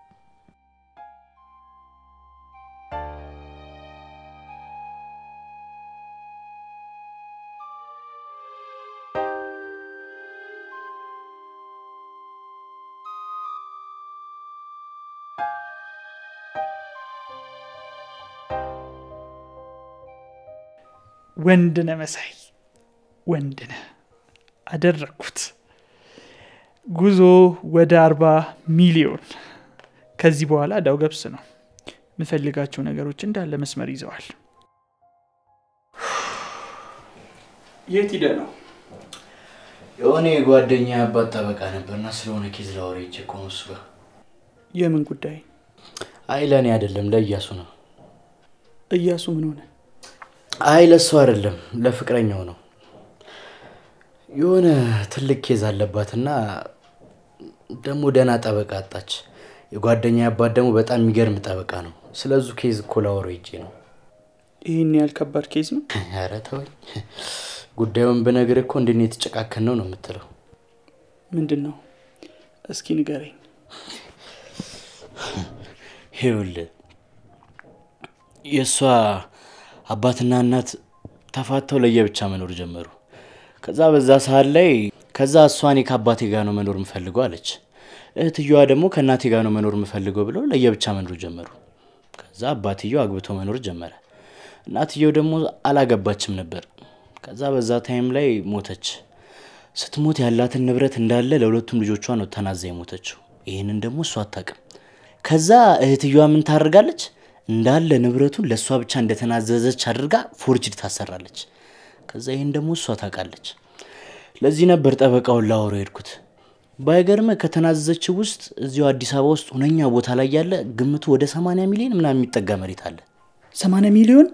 ወንድነ መሳይ ወንድነ አደረግኩት። ጉዞ ወደ አርባ ሚሊዮን። ከዚህ በኋላ እዳው ገብስ ነው። የምፈልጋቸው ነገሮች እንዳለ መስመር ይዘዋል። የት ሂደ ነው? የሆነ የጓደኛ አባት ጠበቃ ነበርና ስለሆነ ኬዝ ላወራ ሄጄ እኮ ነው እሱ ጋር። የምን ጉዳይ? አይ ለእኔ አይደለም ለእያሱ ነው። እያሱ ምን ሆነ? አይ ለሱ አይደለም ለፍቅረኛው ነው። የሆነ ትልቅ ኬዝ አለባትና ደግሞ ደህና ጠበቃ አጣች። የጓደኛ አባት ደግሞ በጣም የሚገርም ጠበቃ ነው። ስለዙ ኬዝ እኮ ላወራው ሄጄ ነው። ይህን ያህል ከባድ ኬዝ ነው? ኧረ ተወኝ። ጉዳዩን ብነግር እኮ እንድን የተጨቃከን ነው ነው የምትለው። ምንድን ነው? እስኪ ንገረኝ። ይኸውልህ የእሷ አባትና እናት ተፋተው ለየብቻ መኖር ጀመሩ። ከዛ በዛ ሰዓት ላይ ከዛ እሷ እኔ ከአባቴ ጋር ነው መኖር የምፈልገው አለች። እህትየዋ ደግሞ ከእናቴ ጋር ነው መኖር የምፈልገው ብለው ለየብቻ መኖር ጀመሩ። ከዛ አባትየው አግብቶ መኖር ጀመረ። እናትየው ደግሞ አላገባችም ነበር። ከዛ በዛ ታይም ላይ ሞተች። ስትሞት ያላትን ንብረት እንዳለ ለሁለቱም ልጆቿ ነው ተናዛ የሞተችው። ይህንን ደግሞ እሷ አታውቅም። ከዛ እህትየዋ ምን ታደርጋለች? እንዳለ ንብረቱን ለእሷ ብቻ እንደተናዘዘች አድርጋ ፎርጅድ ታሰራለች። ከዛ ይህን ደግሞ እሷ ታውቃለች። ለዚህ ነበር ጠበቃውን ላወራው የሄድኩት። ባይገርመ ከተናዘዘችው ውስጥ እዚሁ አዲስ አበባ ውስጥ ሁነኛ ቦታ ላይ ያለ ግምቱ ወደ 80 ሚሊዮን ምናምን የሚጠጋ መሬት አለ። ሰማንያ ሚሊዮን?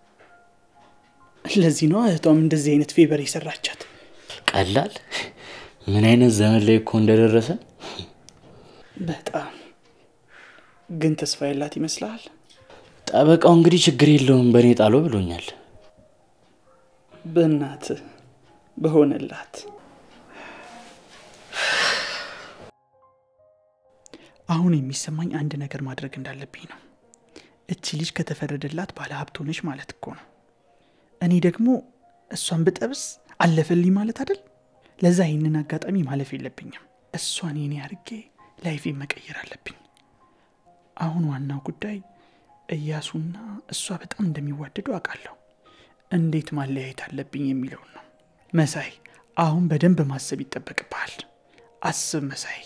ለዚህ ነው እህቷም እንደዚህ አይነት ፌቨር የሰራቻት። ቀላል ምን አይነት ዘመን ላይ እኮ እንደደረሰን በጣም ግን ተስፋ ያላት ይመስልሃል? ጠበቃው እንግዲህ ችግር የለውም በእኔ ጣሎ ብሎኛል። በእናት በሆነላት አሁን የሚሰማኝ አንድ ነገር ማድረግ እንዳለብኝ ነው። እቺ ልጅ ከተፈረደላት ባለ ሀብት ሆነች ማለት እኮ ነው። እኔ ደግሞ እሷን ብጠብስ አለፈልኝ ማለት አይደል? ለዛ ይህንን አጋጣሚ ማለፍ የለብኝም። እሷን የኔ አድርጌ ላይፌን መቀየር አለብኝ። አሁን ዋናው ጉዳይ እያሱና እሷ በጣም እንደሚዋደዱ አውቃለሁ። እንዴት ማለያየት አለብኝ የሚለውን ነው። መሳይ፣ አሁን በደንብ ማሰብ ይጠበቅብሃል። አስብ መሳይ።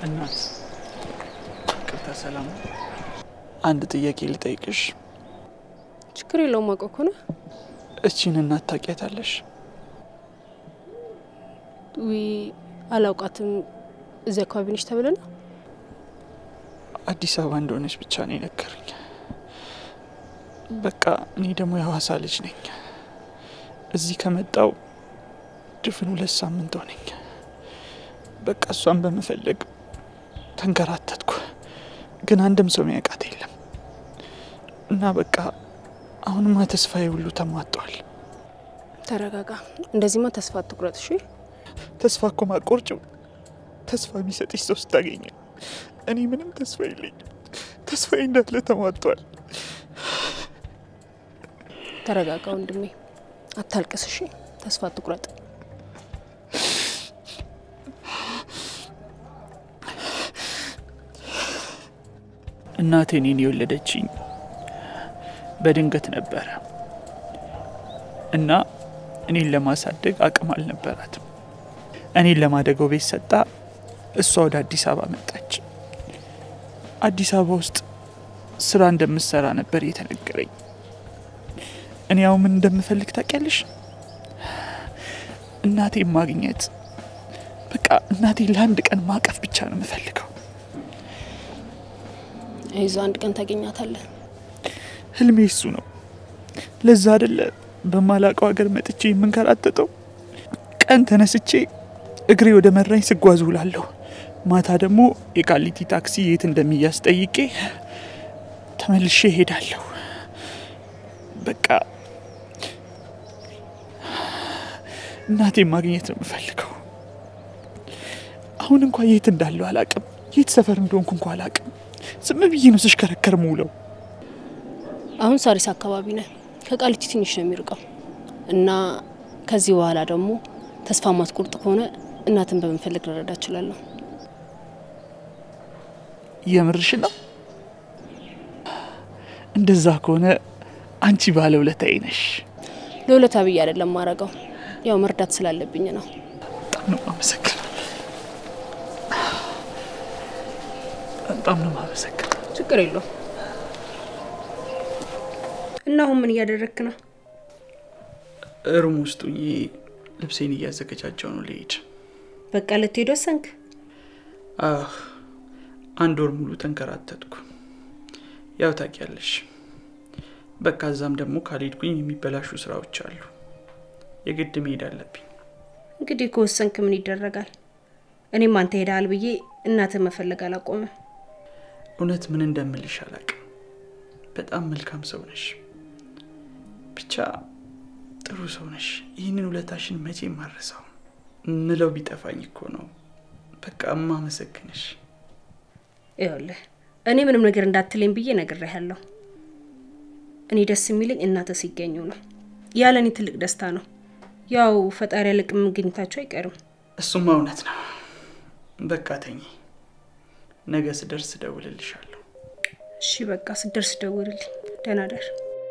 እናት ቅርታ ሰላም ነው? አንድ ጥያቄ ልጠይቅሽ። ችግር የለውም አውቀው ከሆነ እቺን እናት ታውቂያታለሽ? ዊ አላውቃትም። እዚህ አካባቢ ነች ተብለ ነው አዲስ አበባ እንደሆነች ብቻ ነው የነገሩኝ። በቃ እኔ ደግሞ የሐዋሳ ልጅ ነኝ። እዚህ ከመጣው ድፍን ሁለት ሳምንት ሆነኝ። በቃ እሷን በመፈለግ ተንከራተትኩ፣ ግን አንድም ሰው የሚያውቃት የለም እና በቃ አሁንማ ተስፋዬ ሁሉ ተሟጧል። ተረጋጋ። እንደዚህማ ተስፋ አትቁረጥ እሺ። ተስፋ እኮ ማቆርጭው ተስፋ የሚሰጥሽ ሰው ስታገኘ እኔ ምንም ተስፋ የለኝም። ተስፋዬ እንዳለ ተሟጧል። ተረጋጋ ወንድሜ፣ አታልቅስ እሺ። ተስፋ አትቁረጥ። እናቴ እኔን የወለደችኝ በድንገት ነበረ እና እኔን ለማሳደግ አቅም አልነበራትም። እኔን ለማደገው ቤት ሰጣ፣ እሷ ወደ አዲስ አበባ መጣች። አዲስ አበባ ውስጥ ስራ እንደምሰራ ነበር የተነገረኝ። እኔ ያው ምን እንደምፈልግ ታውቂያለሽ? እናቴን ማግኘት፣ በቃ እናቴን ለአንድ ቀን ማቀፍ ብቻ ነው የምፈልገው። ይዞ አንድ ቀን ታገኛታለህ። ህልሜ እሱ ነው። ለዛ አይደለ በማላውቀው ሀገር መጥቼ የምንከራተተው። ቀን ተነስቼ እግሬ ወደ መራኝ ስጓዝ ውላለሁ። ማታ ደግሞ የቃሊቲ ታክሲ የት እንደሚያዝ ጠይቄ ተመልሼ እሄዳለሁ። በቃ እናቴን ማግኘት ነው የምፈልገው። አሁን እንኳ የት እንዳለው አላቅም። የት ሰፈር እንደሆንኩ እንኳ አላቅም። ዝም ብዬ ነው ስሽከረከር ምውለው። አሁን ሳሪስ አካባቢ ነህ። ከቃሊቲ ትንሽ ነው የሚርቀው እና ከዚህ በኋላ ደግሞ ተስፋ ማትቆርጥ ከሆነ እናትን በመፈለግ ልረዳ እችላለሁ። የምርሽ ነው? እንደዛ ከሆነ አንቺ ባለውለታዬ ነሽ። ለውለታ ብዬ አይደለም ማረገው፣ ያው መርዳት ስላለብኝ ነው። በጣም ነው የማመሰግነው። በጣም ነው የማመሰግነው። ችግር የለውም። እና አሁን ምን እያደረግክ ነው? ሩም ውስጥ ሆኜ ልብሴን እያዘገጃጀው ነው ልሄድ። በቃ ልትሄድ ወሰንክ? አህ አንድ ወር ሙሉ ተንከራተትኩ። ያው ታውቂያለሽ፣ በቃ እዛም ደግሞ ካልሄድኩኝ የሚበላሹ ስራዎች አሉ። የግድ መሄድ አለብኝ። እንግዲህ ከወሰንክ ምን ይደረጋል? እኔም አንተ ሄደሃል ብዬ እናትህ መፈለግ አላቆምም። እውነት ምን እንደምልሽ አላቅም። በጣም መልካም ሰው ነሽ። ብቻ ጥሩ ሰው ነሽ። ይህንን ውለታሽን መቼ ማረሳው ምለው ቢጠፋኝ እኮ ነው። በቃ እማመሰግንሽ። ይኸውልህ እኔ ምንም ነገር እንዳትለኝ ብዬ ነግሬሃለሁ። እኔ ደስ የሚለኝ እናትህ ሲገኙ ነው። ያለ እኔ ትልቅ ደስታ ነው። ያው ፈጣሪ ያለቅ መገኘታቸው አይቀርም። እሱማ እውነት ነው። በቃ ተኝ። ነገ ስደርስ እደውልልሻለሁ። እሺ በቃ ስደርስ ደውልልኝ። ደህና ደር።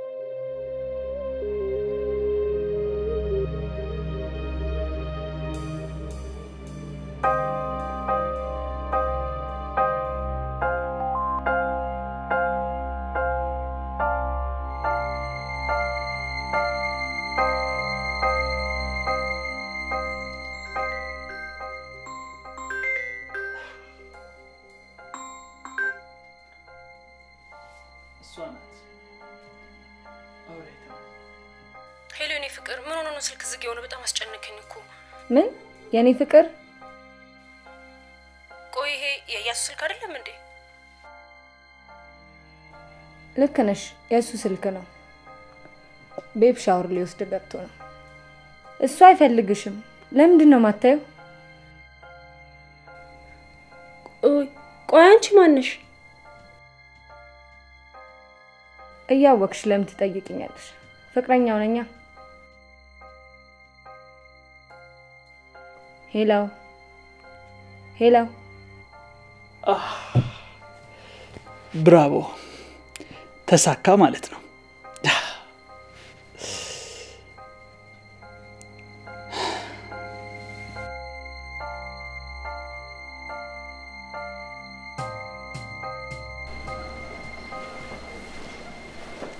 እሷ ናት። አውሬታ ሄሎ፣ የኔ ፍቅር ምን ሆኖ ነው ስልክ ዝግ የሆነ? በጣም አስጨነቀኝ እኮ። ምን የኔ ፍቅር? ቆይ ይሄ የእያሱ ስልክ አይደለም እንዴ? ልክ ነሽ፣ የእሱ ስልክ ነው። ቤብ ሻወር ሊወስድ ገብቶ ነው። እሱ አይፈልግሽም። ለምንድን ነው ማታየው? ቆይ አንቺ ማነሽ? እያወቅሽ ለምን ትጠይቅኛለሽ? ፍቅረኛው ነኛ። ሄሎ ሄሎ። ብራቮ፣ ተሳካ ማለት ነው።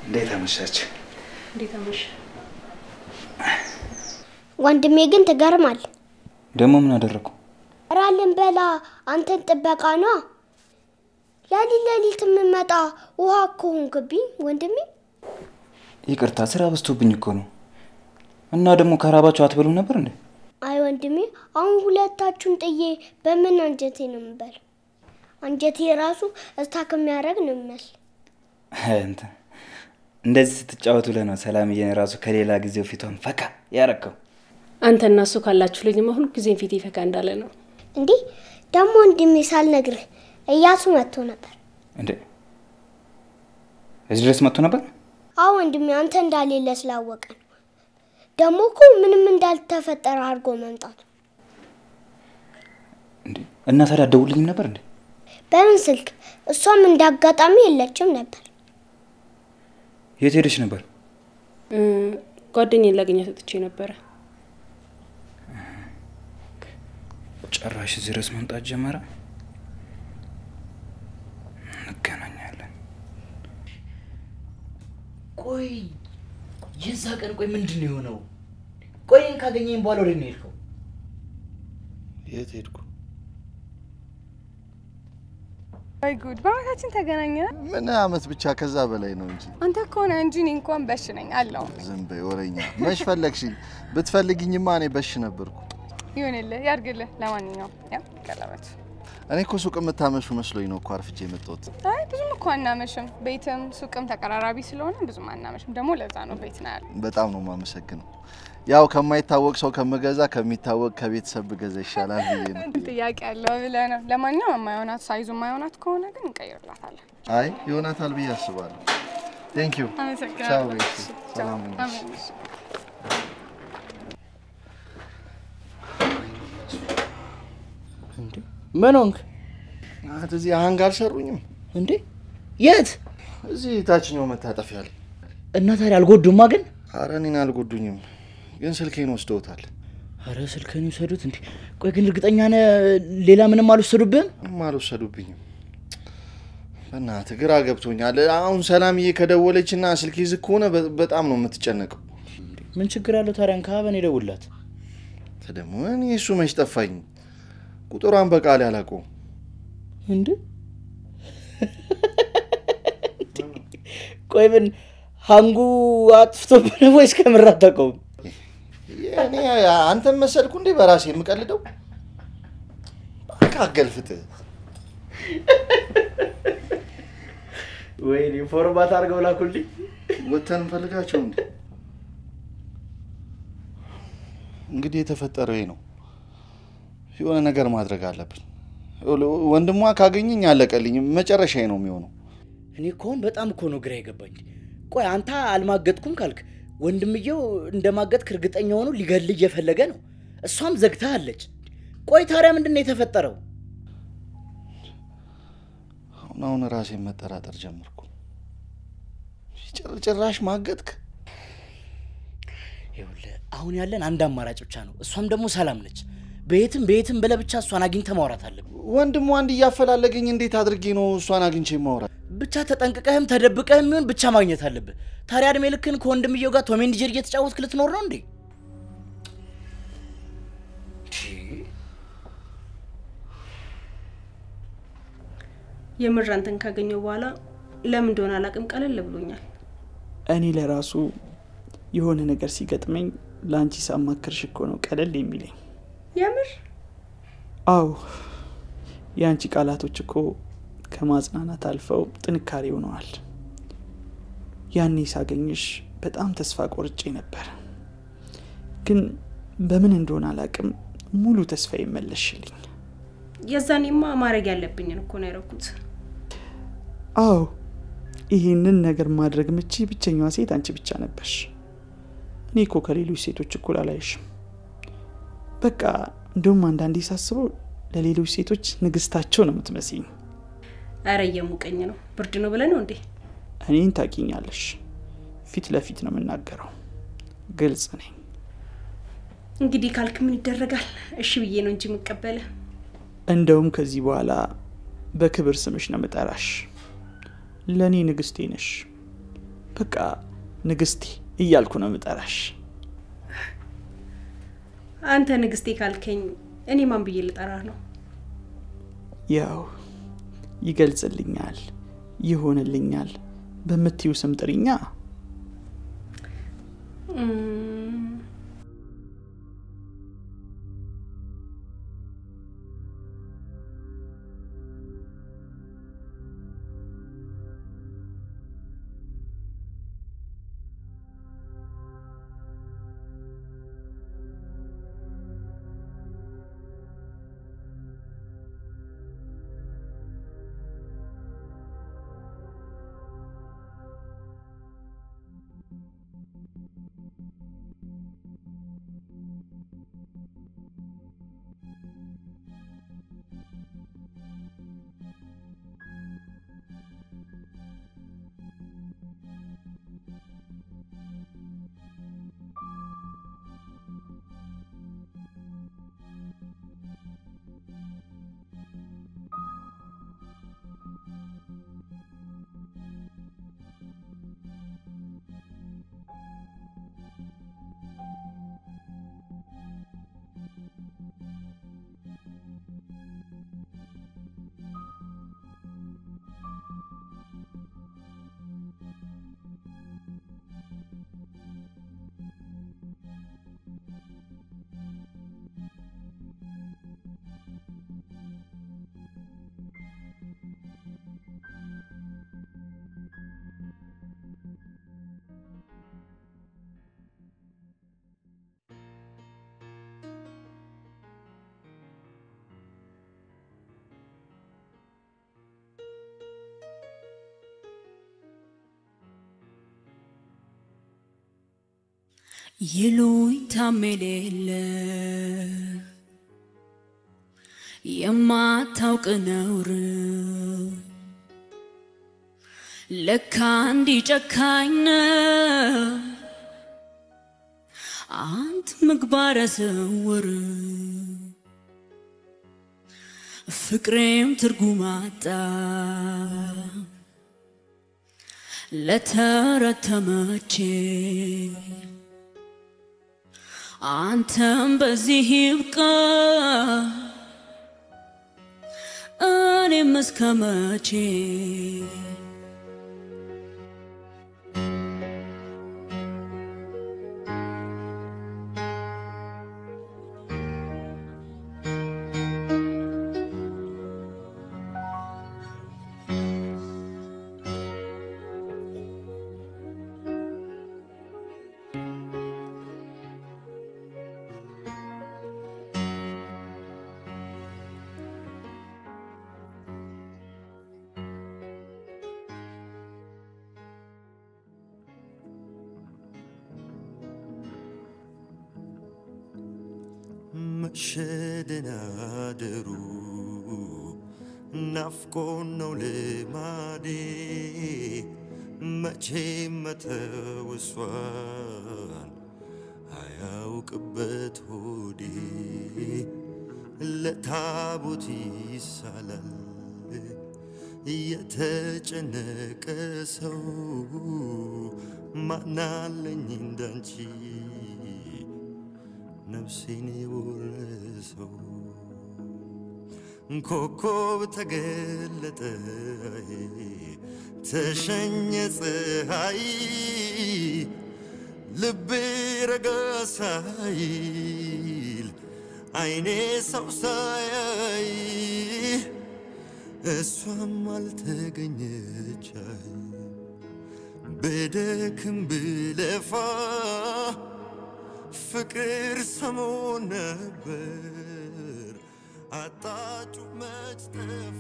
እንዴት አመሻች? እንዴት አመሸ? ወንድሜ ግን ትገርማል። ደግሞ ምን አደረግኩ? ራልን በላ አንተን ጥበቃ ነው። ሌሊት ሌሊት የምመጣ ውሃ እኮ ሆንክብኝ ወንድሜ። ይቅርታ ስራ በዝቶብኝ እኮ ነው። እና ደግሞ ከራባችሁ አትበሉም ነበር እንዴ? አይ ወንድሜ፣ አሁን ሁለታችሁን ጥዬ በምን አንጀቴ ነው የምበላው? አንጀቴ ራሱ እስታክ የሚያደርግ ነው የሚመስል። እንትን እንደዚህ ስትጫወቱ ብለህ ነው ሰላምዬን ራሱ ከሌላ ጊዜው ፊቷን ፈካ ያረከው። አንተ እና እሱ ካላችሁ ልጅማ ሁል ጊዜም ፊቴ ፈካ እንዳለ ነው። እንዲህ ደግሞ ወንድሜ ሳልነግርህ እያሱ መጥቶ ነበር። እንዴ እዚህ ድረስ መጥቶ ነበር? አዎ ወንድሜ፣ አንተ እንዳሌለ ስላወቀ ነው። ደግሞ እኮ ምንም እንዳልተፈጠረ አድርጎ መምጣቱ። እና ታዲያ አትደውልልኝም ነበር እንዴ? በምን ስልክ? እሷም እንዳጋጣሚ የለችም ነበር። የት ሄደች ነበር? ጓደኛዬን ላገኛት ወጥቼ ነበረ። ጭራሽ እዚህ ድረስ መምጣት ጀመረ። እንገናኛለን። ቆይ የዛ ቀን ቆይ ምንድን ነው የሆነው? ቆይ እኔን ካገኘኝ በኋላ ወደ ነው የሄድከው? የት ሄድኩ? ወይ ጉድ! በአመታችን ተገናኘን። ምን አመት ብቻ ከዛ በላይ ነው እንጂ። አንተ ከሆነ እንጂ እኔ እንኳን በሽ ነኝ አለው። ዝም በይ ወሬኛ። መች ፈለግሽኝ? ብትፈልግኝማ እኔ በሽ ነበርኩ። ይሁንልህ፣ ያድርግልህ። ለማንኛውም ያው ቀለበት። እኔ እኮ ሱቅ የምታመሹ መስሎኝ ነው እኮ አርፍጄ የመጣሁት። አይ ብዙም እኮ አናመሽም። ቤትም ሱቅም ተቀራራቢ ስለሆነ ብዙም አናመሽም። ደግሞ ለዛ ነው ቤት ነው ያለ። በጣም ነው የማመሰግነው። ያው ከማይታወቅ ሰው ከምገዛ ከሚታወቅ ከቤተሰብ ብገዛ ይሻላል ብዬ ነው። ጥያቄ ያለው ብለህ ነው። ለማንኛውም የማይሆናት ሳይዙ የማይሆናት ከሆነ ግን እንቀይርላታለን። አይ ይሆናታል ብዬ አስባለሁ። ቴንክ ዩ። አመሰግናለሁ። ቻው ቤት። እሺ፣ ሰላም ቻው። ሁኚ። አሜን። እሺ። ምን ሆንክ? ናት እዚህ አህንግ አልሰሩኝም እንዴ? የት? እዚህ ታችኛው መታጠፊያ ላይ። እና ታዲያ አልጎዱማ ግን? አረ እኔን አልጎዱኝም፣ ግን ስልኬን ወስደውታል። አረ ስልክህን ይውሰዱት እንዴ? ቆይ ግን እርግጠኛ ነህ ሌላ ምንም አልወሰዱብህም? ምንም አልወሰዱብኝም። በእናትህ ግራ ገብቶኛል። አሁን ሰላምዬ ከደወለችና ስልኬ ዝግ ከሆነ በ- በጣም ነው የምትጨነቀው። ምን ችግር አለው ታዲያ? እንካ በኔ ደውልላት። ደግሞ እኔ እሱ መች ጠፋኝ፣ ቁጥሯን በቃል አላውቀውም። እንዴ ቆይ ምን ሀንጉ አጥፍቶብህ ነው ወይስ ከምር አታውቀውም? እኔ አንተን መሰልኩ እንዴ በራሴ የምቀልደው? በቃ አገልፍጥህ። ወይኔ ፎርማት አድርገው ላኩልኝ። ወተን እንፈልጋቸው እንዴ? እንግዲህ የተፈጠረው ይሄ ነው። የሆነ ነገር ማድረግ አለብን። ወንድሟ ካገኘኝ አለቀልኝ፣ መጨረሻዬ ነው የሚሆነው። እኔ እኮ አሁን በጣም እኮ ነው ግራ የገባኝ። ቆይ አንተ አልማገጥኩም ካልክ ወንድምየው እንደማገጥክ እርግጠኛ ሆኖ ሊገልህ እየፈለገ ነው። እሷም ዘግታ አለች። ቆይ ታዲያ ምንድን ነው የተፈጠረው? አሁን አሁን ራሴን መጠራጠር ጀመርኩ። ጭር- ጭራሽ ማገጥክ? ይኸውልህ አሁን ያለን አንድ አማራጭ ብቻ ነው። እሷም ደግሞ ሰላም ነች። በየትም በየትም ብለህ ብቻ እሷን አግኝተህ ማውራት አለብህ። ወንድሟ አንድ እያፈላለገኝ እንዴት አድርጌ ነው እሷን አግኝቼ ማውራት? ብቻ ተጠንቅቀህም ተደብቀህም ይሁን ብቻ ማግኘት አለብህ። ታዲያ እድሜ ልክን ከወንድምየው ጋር ቶም ኤንድ ጄሪ እየተጫወትክ ልትኖር ነው እንዴ? የምር አንተን ካገኘው በኋላ ለምን እንደሆነ አላቅም ቀለል ብሎኛል። እኔ ለራሱ የሆነ ነገር ሲገጥመኝ ለአንቺ ሳማክርሽ እኮ ነው ቀለል የሚለኝ። የምር አዎ የአንቺ ቃላቶች እኮ ከማጽናናት አልፈው ጥንካሬ ሆነዋል። ያኔ ሳገኝሽ በጣም ተስፋ ቆርጬ ነበር፣ ግን በምን እንደሆነ አላቅም ሙሉ ተስፋ ይመለሽልኝ። የዛኔማ ማድረግ ያለብኝን እኮ ነው ያደረኩት። አዎ ይህንን ነገር ማድረግ ምቺ ብቸኛዋ ሴት አንቺ ብቻ ነበርሽ። እኔ እኮ ከሌሎች ሴቶች እኩል አላይሽም። በቃ እንደውም አንዳንዴ ሳስበው ለሌሎች ሴቶች ንግስታቸው ነው የምትመስኝ። አረ እየሞቀኝ ነው። ብርድ ነው ብለህ ነው እንዴ? እኔን ታቂኛለሽ። ፊት ለፊት ነው የምናገረው። ግልጽ ነኝ። እንግዲህ ካልክ ምን ይደረጋል? እሺ ብዬ ነው እንጂ የምቀበለ። እንደውም ከዚህ በኋላ በክብር ስምሽ ነው ምጠራሽ። ለእኔ ንግስቴ ነሽ። በቃ ንግስቴ እያልኩ ነው ምጠራሽ። አንተ ንግስቴ ካልከኝ እኔ ማን ብዬ ልጠራህ ነው? ያው ይገልጽልኛል፣ ይሆንልኛል በምትዩ ስም ጥሪኛ። እም፣ ይሉኝታም የሌለ የማታውቅ ነውር ለካ እንዲህ ጨካኝ ነው አንት ምግባረ ስውር ፍቅሬም ትርጉም አጣ ለተረተመቼ አንተም በዚህ ይብቃ እኔም እስከ መቼ መሸደናደሩ ናፍቆን ነው ልማዴ መቼ መተው እሷን አያውቅበት ሆዴ ለታቦት ይሳላል የተጨነቀ ሰው ማናለኝ እንዳንቺ ነፍሴን የወረሰው ኮከብ ተገለጠ ተሸኘ ፀሐይ ልቤ ረጋ ሳይል አይኔ ሰው ሳያይ እሷም አልተገኘች አይ ብደክም ብለፋ ፍቅር ሰሞን ነበር አጣጩ መች ጠፋ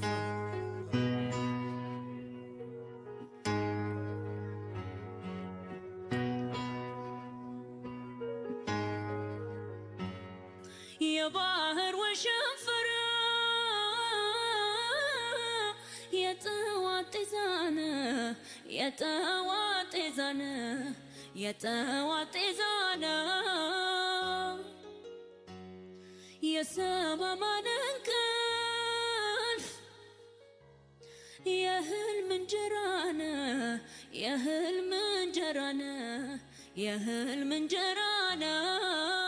የባህር ወሸንፈረ የጠዋት ጤዛነ የጠዋት ጤዛነ የጠዋት ጤዛነ የሰማማን እንቅልፍ የህልም እንጀራ ነህ የህልም እንጀራ ነህ የህልም እንጀራ ነህ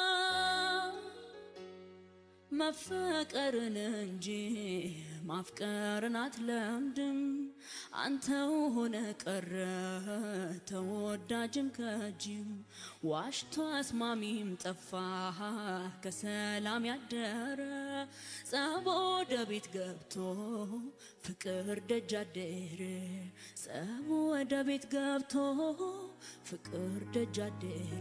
መፈቀርን እንጂ ማፍቀርን አትለምድም አንተው ሆነ ቀረ ተወዳጅም ከጅም ዋሽቶ አስማሚም ጠፋ ከሰላም ያደረ ጸብ ወደ ቤት ገብቶ ፍቅር ደጅ አደረ ጸብ ወደ ቤት ገብቶ ፍቅር ደጅ አደረ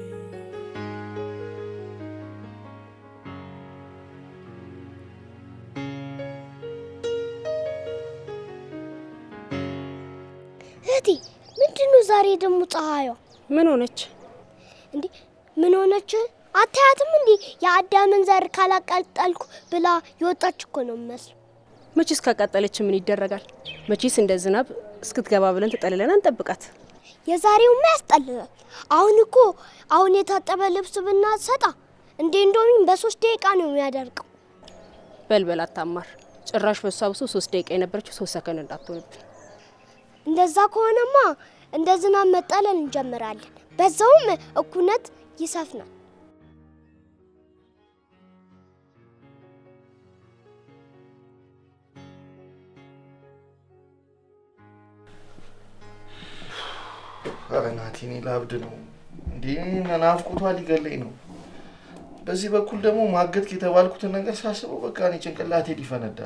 እህቴ ምንድነው ዛሬ ደግሞ ፀሐዩ? ምን ሆነች እንዴ? ምን ሆነች? አታያትም እንዴ? የአዳምን ዘር ካላቃጠልኩ ብላ የወጣች እኮ ነው የሚመስለው። መቼስ ካቃጠለች ምን ይደረጋል? መቼስ እንደ ዝናብ እስክትገባ ብለን ተጠልለን አንጠብቃት። የዛሬውማ ያስጠልላል። አሁን እኮ አሁን የታጠበ ልብስ ብናሰጣ እንዴ እንዶሚን በሶስት ደቂቃ ነው የሚያደርቀው። በልበል አታማር። ጭራሽ በሷ ብሶ ሶስት ደቂቃ የነበረችው ሶስት ሰከንድ እንዳትሆንብን። እንደዛ ከሆነማ እንደ ዝናብ መጠለል እንጀምራለን። በዛውም እኩነት ይሰፍናል። ኧረ ናቲ እኔ ላብድ ነው እንዴ! ናፍቆቷ ሊገለኝ ነው። በዚህ በኩል ደግሞ ማገት የተባልኩትን ነገር ሳስበው በቃ እኔ ጭንቅላቴ ሊፈነዳ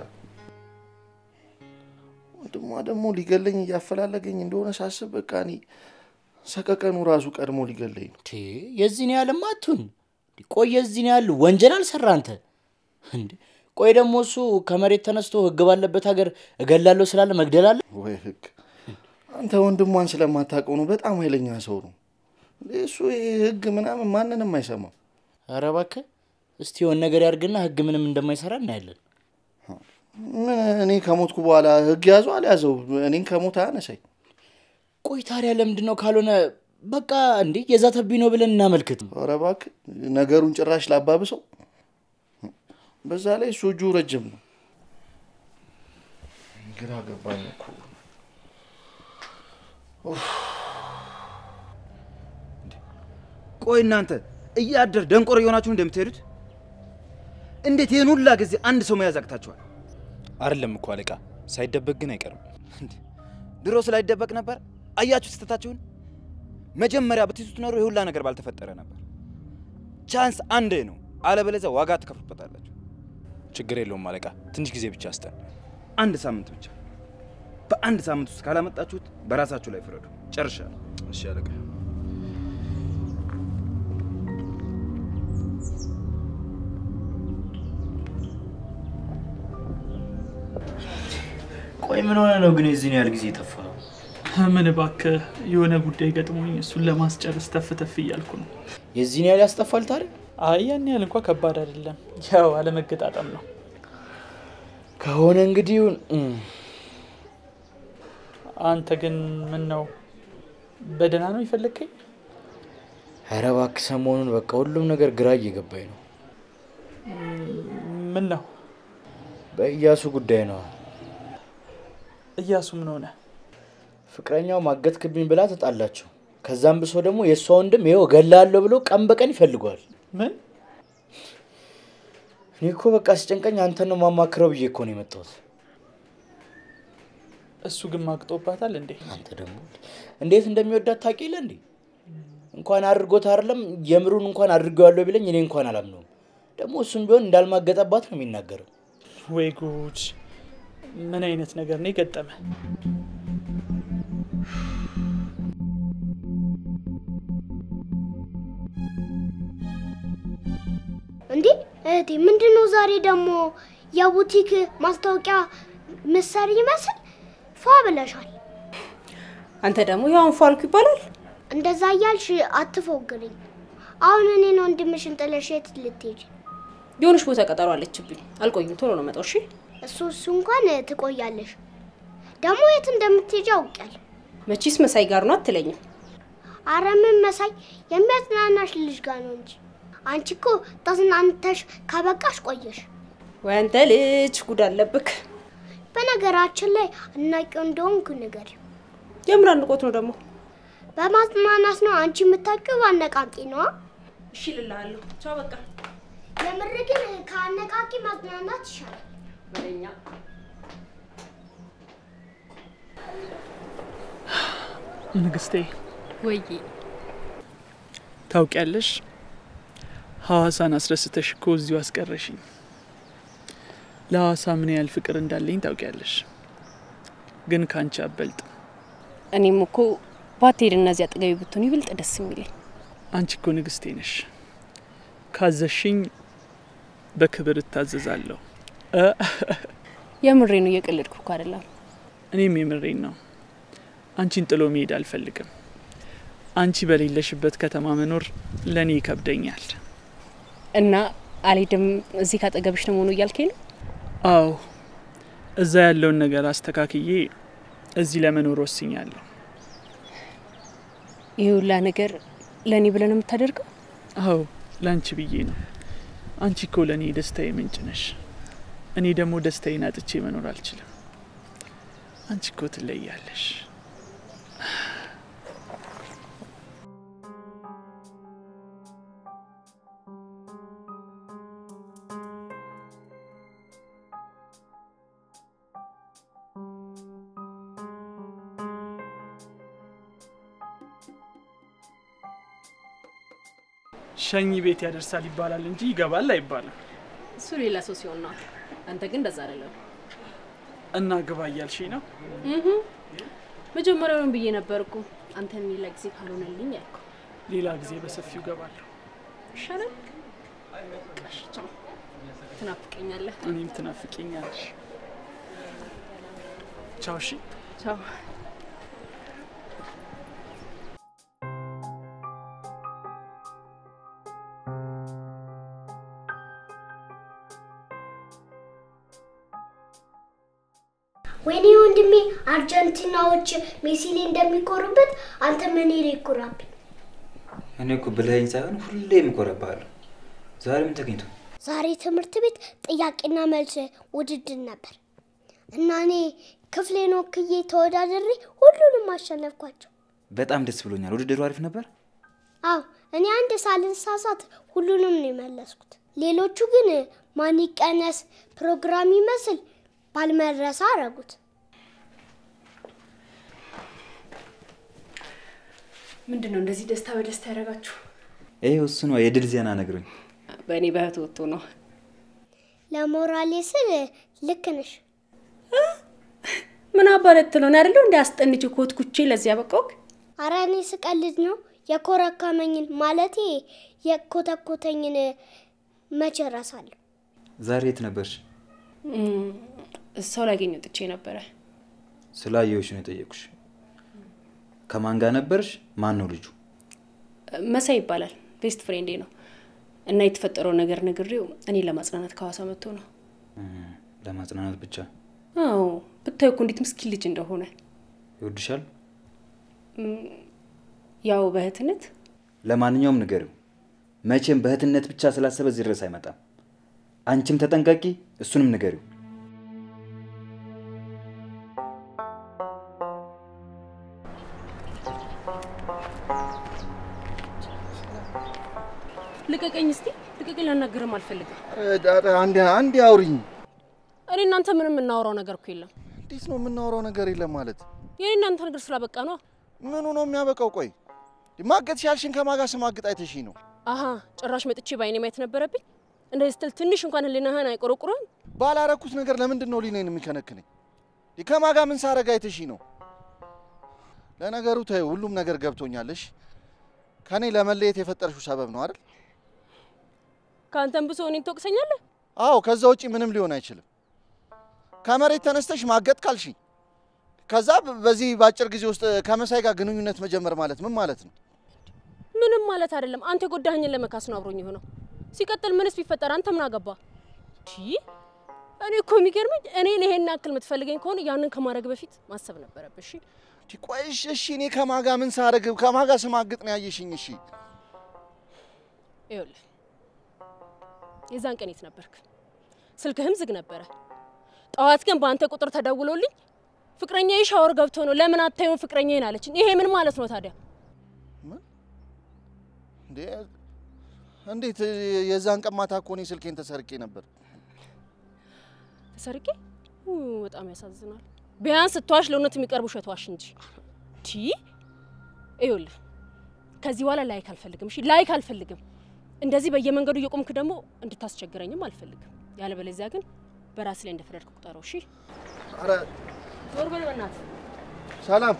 ወንድሟ ደግሞ ሊገለኝ እያፈላለገኝ እንደሆነ ሳስብ በቃ እኔ ሰቀቀኑ ራሱ ቀድሞ ሊገለኝ ነው። የዚህን ያህልማ አትሁን። ቆይ የዚህን ያህል ወንጀል አልሰራ አንተ እንዴ? ቆይ ደግሞ እሱ ከመሬት ተነስቶ ህግ ባለበት ሀገር እገላለሁ ስላለ መግደል አለ ወይ? ህግ አንተ ወንድሟን ስለማታውቀው ነው። በጣም ኃይለኛ ሰው ነው እሱ። ይሄ ህግ ምናምን ማንንም አይሰማም። ኧረ እባክህ እስቲ የሆነ ነገር ያድርግና ህግ ምንም እንደማይሰራ እናያለን። ምን እኔ ከሞትኩ በኋላ ህግ ያዘው አልያዘው እኔን ከሞት አያነሳኝ። ቆይ ታዲያ ለምንድን ነው ካልሆነ በቃ እንዴ የዛተብኝ ነው ብለን እናመልክት። ኧረ እባክህ ነገሩን ጭራሽ ላባብሰው። በዛ ላይ እሱ እጁ ረጅም ነው። ግራ ገባኝ እኮ። ቆይ እናንተ እያደር ደንቆሮ የሆናችሁ እንደምትሄዱት እንዴት ይህን ሁላ ጊዜ አንድ ሰው መያዝ አቅታችኋል? አይደለም እኮ አለቃ፣ ሳይደበቅ ግን አይቀርም። ድሮ ስላይደበቅ ነበር። አያችሁ ስህተታችሁን። መጀመሪያ ብትይዙት ኖሮ የሁላ ነገር ባልተፈጠረ ነበር። ቻንስ አንዴ ነው፣ አለበለዚያ ዋጋ ትከፍሉበታላችሁ። ችግር የለውም አለቃ፣ ትንሽ ጊዜ ብቻ ስጠን። አንድ ሳምንት ብቻ። በአንድ ሳምንት ውስጥ ካላመጣችሁት በራሳችሁ ላይ ፍረዱ። ጨርሻለሁ። እሺ አለቃ። ቆይ ምን ሆነ ነው ግን የዚህን ያህል ጊዜ የጠፋው? ምን እባክህ የሆነ ጉዳይ ገጥሞኝ እሱን ለማስጨረስ ተፍ ተፍ እያልኩ ነው። የዚህን ያህል ያስጠፋል ታዲያ? አይ ያን ያህል እንኳ ከባድ አይደለም። ያው አለመገጣጠም ነው ከሆነ እንግዲህ ይሁን። አንተ ግን ምን ነው በደህና ነው የፈለግከኝ? ኧረ እባክህ ሰሞኑን በቃ ሁሉም ነገር ግራ እየገባኝ ነው። ምን ነው? በእያሱ ጉዳይ ነው። እያሱ ምን ሆነ? ፍቅረኛው ማገትክብኝ ብላ ተጣላቸው። ከዛም ብሶ ደግሞ የእሷ ወንድም ይኸው እገላለሁ ብሎ ቀን በቀን ይፈልገዋል። ምን? እኔ እኮ በቃ ሲጨንቀኝ አንተን ነው ማማክረው ብዬ እኮ ነው የመጣሁት። እሱ ግን ማግጦባታል እንዴ? አንተ ደግሞ እንዴት እንደሚወዳት ታውቂ የለ እንዴ? እንኳን አድርጎት አይደለም የምሩን እንኳን አድርገዋለሁ ቢለኝ እኔ እንኳን አላምነውም። ደግሞ እሱም ቢሆን እንዳልማገጠባት ነው የሚናገረው። ወይ ጉድ! ምን አይነት ነገር ነው የገጠመ? እንዴ እህቴ፣ ምንድነው ዛሬ ደግሞ የቡቲክ ማስታወቂያ ምሰሪ ይመስል ፏ ብለሻል። አንተ ደግሞ ያው አንፎ አልኩ ይባላል። እንደዛ እያልሽ አትፎግሪኝ። አሁን እኔን ወንድምሽን ጥለሽ የት ልትሄጂ? የሆነች ቦታ ቀጠሮ አለችብኝ። አልቆይም፣ ቶሎ ነው መጣው። እሺ እሱ እሱ እንኳን ትቆያለሽ። ደግሞ የት እንደምትሄጂ አውቄያለሁ። መቼስ መሳይ ጋር ነው አትለኝም። አረ ምን መሳይ የሚያጽናናሽ ልጅ ጋር ነው እንጂ አንቺ እኮ ተዝናንተሽ ካበቃሽ ቆየሽ። ወይ አንተ ልጅ ጉድ አለብክ። በነገራችን ላይ አናቂው እንደሆንኩ ንገሪው። የምር አድንቆት ነው ደግሞ። በማጽናናት ነው። አንቺ የምታውቂው አነቃቂ ነዋ። እሺ እልልሃለሁ። ቻው በቃ። የምር ግን ከአነቃቂ ማጽናናት ይሻላል። በለኛ ንግስቴ ወይ ታውቂያለሽ፣ ሐዋሳን አስረስተሽ እኮ እዚሁ አስቀረሽኝ። ለሐዋሳ ምን ያህል ፍቅር እንዳለኝ ታውቂያለሽ፣ ግን ከአንቺ አበልጥ። እኔም እኮ ባትሄድ እነዚህ አጠገቢ ብትሆን ይብልጥ ደስ የሚለኝ። አንቺ እኮ ንግስቴ ነሽ። ካዘሽኝ በክብር እታዘዛለሁ። እ የምሬ ነው፣ እየቀለድኩ እኮ አይደለም። እኔም የምሬን ነው። አንቺን ጥሎ መሄድ አልፈልግም። አንቺ በሌለሽበት ከተማ መኖር ለእኔ ይከብደኛል። እና አልሄድም እዚህ ካጠገብሽ ነው መሆኑ እያልከኝ ነው? አዎ፣ እዛ ያለውን ነገር አስተካክዬ እዚህ ለመኖር ወስኛለሁ። ይህ ሁላ ነገር ለእኔ ብለህ ነው የምታደርገው? አዎ፣ ለአንቺ ብዬ ነው። አንቺ እኮ ለእኔ ደስታዬ ምንጭ ነሽ። እኔ ደግሞ ደስታዬን አጥቼ መኖር አልችልም። አንቺ እኮ ትለያለሽ። ሸኝ ቤት ያደርሳል ይባላል እንጂ ይገባል አይባልም። እሱ ሌላ ሰው ሲሆን ነው። አንተ ግን እንደዛ አይደለም። እና ግባ እያልሽኝ ነው? እህ መጀመሪያውን ብዬ ነበር እኮ አንተን ሌላ ጊዜ ካልሆነልኝ ያልኩ። ሌላ ጊዜ በሰፊው ገባለሁ። ይሻላል። ቀሽ ቻው። ትናፍቀኛለህ። እኔም ትናፍቂኛለሽ። ቻው። እሺ፣ ቻው። ወይኔ ወንድሜ አርጀንቲናዎች ሜሲ ላይ እንደሚኮሩበት አንተ ምን ላይ ይኮራብኝ? እኔ እኮ ብለኸኝ ሳይሆን ሁሌም እኮረብሃለሁ። ዛሬ ምን ተገኝቶ? ዛሬ ትምህርት ቤት ጥያቄና መልስ ውድድር ነበር እና እኔ ክፍሌን ወክዬ ተወዳድሬ ሁሉንም አሸነፍኳቸው። በጣም ደስ ብሎኛል። ውድድሩ አሪፍ ነበር። አዎ እኔ አንድ ሳልሳሳት ሁሉንም ነው የመለስኩት። ሌሎቹ ግን ማን ይቀነስ ፕሮግራም ይመስል ባልመረሳ አረጉት። ምንድን ነው እንደዚህ ደስታ በደስታ ያደረጋችሁ? ይሄ እሱ ነው የድል ዜና ነግሮኝ። በእኔ በእህት ወጥቶ ነው። ለሞራሌ ስል ልክ ነሽ። ምን አባለት ነው አይደለሁ እንደ አስጠንቼ ኮትኩቼ ለዚያ በቃው። አረ እኔ ስቀልድ ነው። የኮረከመኝን ማለቴ የኮተኮተኝን መቼ እረሳለሁ? ዛሬ የት ነበርሽ? ሰው ላገኝ ወጥቼ ነበረ። ስላየሁሽ ነው የጠየቁሽ። ከማን ጋር ነበርሽ? ማን ነው ልጁ? መሳይ ይባላል። ቤስት ፍሬንዴ ነው እና የተፈጠረው ነገር ነግሬው እኔ ለማጽናናት ከሐዋሳ መጥቶ ነው። ለማጽናናት ብቻ? አዎ ብታዩ እኮ እንዴት ምስኪን ልጅ እንደሆነ። ይወድሻል? ያው በእህትነት ለማንኛውም ንገሪው፣ መቼም በእህትነት ብቻ ስላሰበ እዚህ ድረስ አይመጣም። አንቺም ተጠንቀቂ፣ እሱንም ንገሪው። ልቀቀኝ እስቲ ልቀቀኝ። ላናገርም አልፈልግም። አንዴ አንዴ አውሪኝ። እኔ እናንተ ምንም የምናወራው ነገር እኮ የለም። እንዴት ነው የምናወራው ነገር የለም ማለት? የኔ እናንተ ነገር ስላበቃ ነው። ምኑ ነው የሚያበቃው? ቆይ ማገጥ ሲያልሽን ከማጋ ስማግጥ አይተሽኝ ነው? አሀ ጭራሽ መጥቼ ባይኔ ማየት ነበረብኝ። እንደዚህ ስትል ትንሽ እንኳን ህሊናህን አይቆረቁርም? ባላረኩት ነገር ለምንድን ነው ሊነኝ የሚከነክነኝ? ከማጋ ምን ሳረጋ አይተሽኝ ነው? ለነገሩ ተይው፣ ሁሉም ነገር ገብቶኛለሽ። ከኔ ለመለየት የፈጠርሽው ሰበብ ነው አይደል? ከአንተም ብሶ እኔን ትወቅሰኛለህ? አዎ፣ ከዛ ውጪ ምንም ሊሆን አይችልም። ከመሬት ተነስተሽ ማገጥ ካልሽኝ፣ ከዛ በዚህ በአጭር ጊዜ ውስጥ ከመሳይ ጋር ግንኙነት መጀመር ማለት ምን ማለት ነው? ምንም ማለት አይደለም። አንተ የጎዳኸኝን ለመካስ ነው አብሮኝ የሆነው። ሲቀጥል ምንስ ቢፈጠር አንተ ምን አገባ? እኔ እኮ የሚገርመኝ እኔ ይሄን ያክል የምትፈልገኝ ከሆነ ያንን ከማድረግ በፊት ማሰብ ነበረብህ። እሺ ቆይሽ፣ እሺ እኔ ከማጋ ምን ሳረግ ከማጋ ስማግጥ ነው ያየሽኝ? እሺ ይኸውልህ የዛን ቀን የት ነበርክ? ስልክህም ዝግ ነበረ። ጠዋት ግን በአንተ ቁጥር ተደውሎልኝ ፍቅረኛዬ ሻወር ገብቶ ነው ለምን አታዩን ፍቅረኛዬን አለችኝ። ይሄ ምን ማለት ነው ታዲያ? እንዴ እንዴት የዛን ቀን ማታ እኮ እኔ ስልኬን ተሰርቄ ነበር። ተሰርቄ ኡ፣ በጣም ያሳዝናል። ቢያንስ ስትዋሽ ለእውነት የሚቀርብ ውሸት ዋሽ እንጂ ቲ ይኸውልህ፣ ከዚህ በኋላ ላይክ አልፈልግም። እሺ ላይክ አልፈልግም። እንደዚህ በየመንገዱ እየቆምክ ደግሞ እንድታስቸግረኝም አልፈልግም። ያለበለዚያ ግን በራስ ላይ እንደፈረድክ ቁጠረው። እሺ ኧረ ዞር በል በእናትህ። ሰላም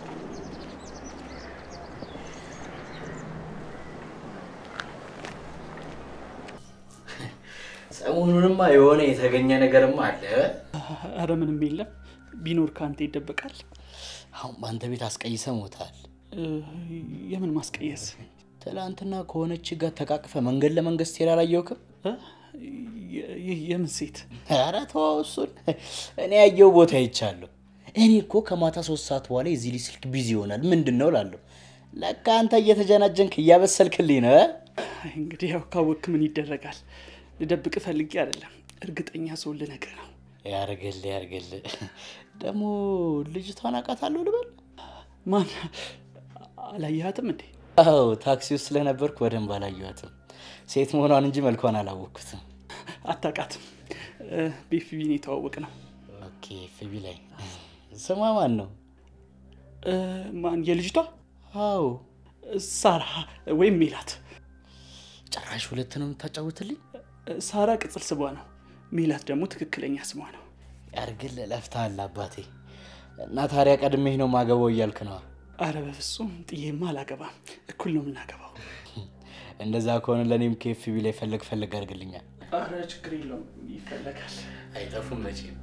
ሰሞኑንማ የሆነ የተገኘ ነገርማ አለ። አረ ምንም የለም። ቢኖር ከአንተ ይደበቃል። አሁን በአንተ ቤት አስቀይሰ ሞታል። እ፣ የምን ማስቀየስ? ትላንትና ከሆነች ጋር ተቃቅፈ መንገድ ለመንገድ ስትሄድ አላየውክም? የ- የ- የምን ሴት? ኧረ ተወው እሱን። እኔ ያየው ቦታ ይቻለሁ። እኔ እኮ ከማታ ሶስት ሰዓት በኋላ የዚህ ልጅ ስልክ ቢዚ ይሆናል ምንድን ነው እላለሁ። ለካ አንተ እየተጀናጀንክ እያበሰልክልኝ ነው። እ? እንግዲህ ያው ካወክ ምን ይደረጋል። ልደብቅ ፈልጌ አይደለም፣ እርግጠኛ ሰው ልነግርህ ነው። ያርግል ያርግል። ደግሞ ልጅቷን አውቃታለሁ ልበል? ማን? አላየሃትም እንዴ? አዎ ታክሲ ውስጥ ስለነበርኩ በደንብ አላየኋትም። ሴት መሆኗን እንጂ መልኳን አላወቅኩትም። አታውቃትም? ቤፊቢን የተዋወቅ ነው። ኦኬ ፊቢ ላይ ስሟ ማን ነው? እ፣ ማን? የልጅቷ? አዎ ሳራ ወይም ሜላት። ጭራሽ ሁለት ነው የምታጫውትልኝ? ሳራ ቅጽል ስሟ ነው። ሜላት ደግሞ ትክክለኛ ስሟ ነው። ያርግል ለፍተሃል አባቴ። እና ታዲያ ቀድሜህ ነው ማገባው እያልክ ነዋ? አረ በፍጹም ጥዬማ አላገባም። እኩል ነው የምናገባው። እንደዛ ከሆነ ለእኔም ከኤፍቢ ላይ ፈለግ ፈለግ አድርግልኛል። አረ ችግር የለውም ይፈለጋል። አይጠፉም መቼም።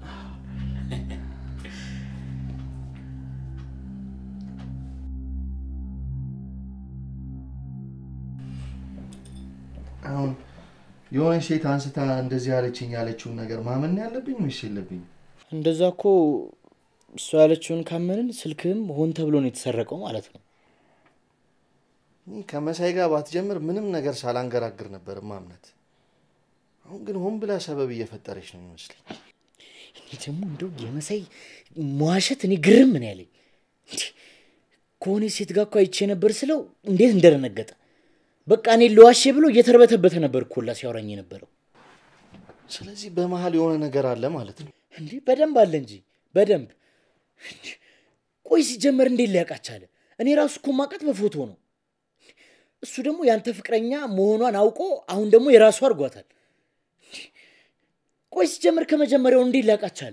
አሁን የሆነ ሴት አንስታ እንደዚህ ያለችኝ ያለችውን ነገር ማመን ነው ያለብኝ ወይስ የለብኝ? እንደዛ እኮ እሷ ያለችውን ካመንን ስልክህም ሆን ተብሎ ነው የተሰረቀው ማለት ነው። እኔ ከመሳይ ጋር ባትጀምር ምንም ነገር ሳላንገራግር ነበር ማምነት። አሁን ግን ሆን ብላ ሰበብ እየፈጠረች ነው የሚመስለኝ። እኔ ደግሞ እንደው የመሳይ መዋሸት እኔ ግርም ነው ያለኝ። እንዴ፣ ከሆነ ሴት ጋር እኮ አይቼ ነበር ስለው እንዴት እንደደነገጠ በቃ እኔ ለዋሼ ብሎ እየተርበተበተ ነበር እኮ ሁላ ሲያወራኝ የነበረው። ስለዚህ በመሀል የሆነ ነገር አለ ማለት ነው። እንዴ በደንብ አለ እንጂ በደንብ። እንዴ፣ ቆይ ሲጀመር እንዴት ሊያውቃት ቻለ? እኔ ራሱ እኮ ማውቃት በፎቶ ነው። እሱ ደግሞ ያንተ ፍቅረኛ መሆኗን አውቆ አሁን ደግሞ የራሱ አድርጓታል። እንዴ፣ ቆይ ሲጀመር ከመጀመሪያው እንዴት ሊያውቃት ቻለ?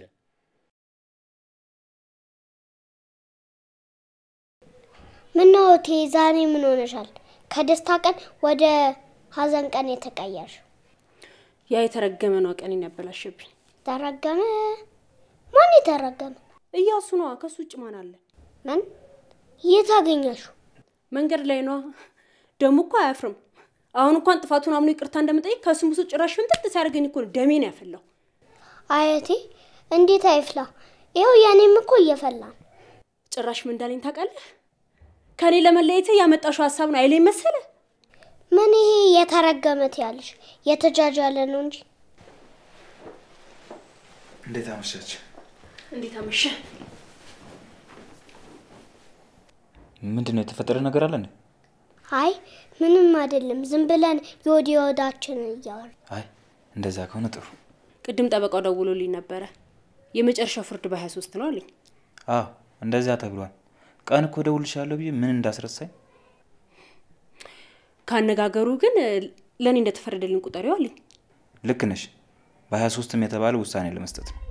ምነው እቴ ዛሬ ምን ሆነሻል? ከደስታ ቀን ወደ ሀዘን ቀን የተቀየርሽ? ያ የተረገመ ነው ቀኔን ያበላሸብኝ። ተረገመ? ማን የተረገመ? እያሱ ነዋ። ከሱ ውጭ ማን አለ? ምን? የት አገኘሽው? መንገድ ላይ ነዋ። ደግሞ እኮ አያፍርም። አሁን እንኳን ጥፋቱን አምኖ ይቅርታ እንደምጠይቅ ከስሙ ብሶ ጭራሽ ፍንጥጥ ሲያደርገኝ እኮ ነው ደሜን ያፈላው። አያቴ እንዴት አይፍላ? ይኸው የኔም እኮ እየፈላ ነው። ጭራሽ ምን እንዳለኝ ታውቃለህ? ከኔ ለመለየት ያመጣሽው ሀሳብ ነው አይለኝ መሰለ። ምን ይሄ የተረገመት ያለሽ የተጃጃለ ነው እንጂ እንዴት አመሻች? እንዴት አመሸ? ምንድን ነው የተፈጠረ ነገር አለ እንዴ? አይ ምንም አይደለም። ዝም ብለን የወዲ ወዳችንን እያወር አይ እንደዛ ከሆነ ጥሩ። ቅድም ጠበቃው ደውሎልኝ ነበረ። የመጨረሻው ፍርድ በሀያ ሶስት ነው አለኝ። አዎ እንደዛ ተብሏል። ቀን እኮ እደውልልሻለሁ ብዬ ምን እንዳስረሳኝ። ካነጋገሩ ግን ለእኔ እንደተፈረደልኝ ቁጠሪው አለኝ። ልክ ነሽ። በሀያ ሶስትም የተባለ ውሳኔ ለመስጠት ነው።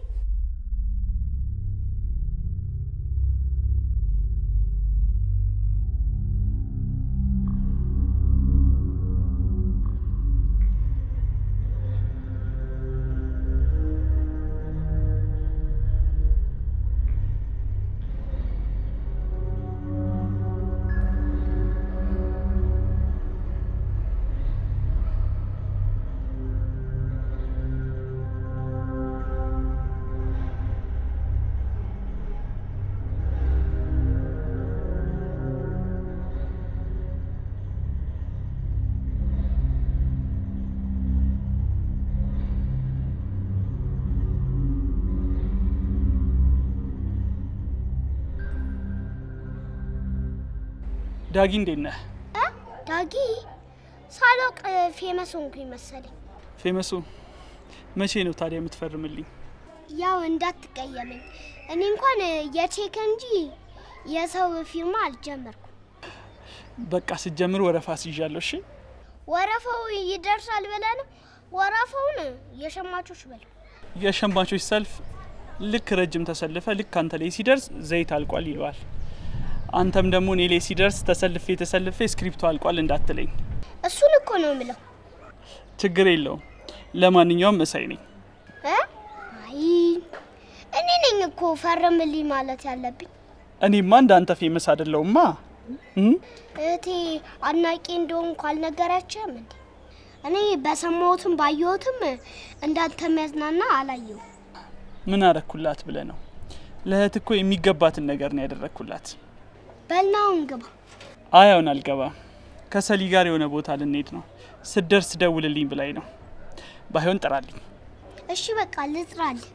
ዳጊ እንዴት ነህ? ዳጊ ሳላውቅ ፌመስ ሆንኩኝ መሰለኝ። ፌመሱ መቼ ነው ታዲያ የምትፈርምልኝ? ያው እንዳትቀየመኝ፣ እኔ እንኳን የቼክ እንጂ የሰው ፊርማ አልጀመርኩም። በቃ ስጀምር ወረፋ ስይዣለሁ። እሺ ወረፋው ይደርሳል ብለህ ነው? ወረፋውን የሸማቾች በለው። የሸማቾች ሰልፍ ልክ ረጅም ተሰልፈ ልክ አንተ ላይ ሲደርስ ዘይት አልቋል ይለዋል። አንተም ደግሞ እኔ ላይ ሲደርስ ተሰልፌ ተሰልፌ ስክሪፕቱ አልቋል እንዳትለኝ። እሱን እኮ ነው የምለው። ችግር የለውም። ለማንኛውም መሳይ ነኝ። እ? አይ እኔ ነኝ እኮ ፈርምልኝ ማለት ያለብኝ። እኔማ እንደ አንተ ፌመስ አይደለሁማ። እም? እህቴ አድናቂ እንደሆንኩ አልነገረችህም እንዴ? እኔ በሰማሁትም ባየሁትም እንዳንተ የሚያዝናና አላየሁ። ምን አረኩላት ብለ ነው? ለእህት እኮ የሚገባትን ነገር ነው ያደረግኩላት። በልናውን ግባ። አይ አሁን አልገባም። ከሰሊ ጋር የሆነ ቦታ ልንሄድ ነው። ስደርስ ደውልልኝ ብላኝ ነው። ባይሆን ጥራልኝ። እሺ በቃ ልጥራልህ።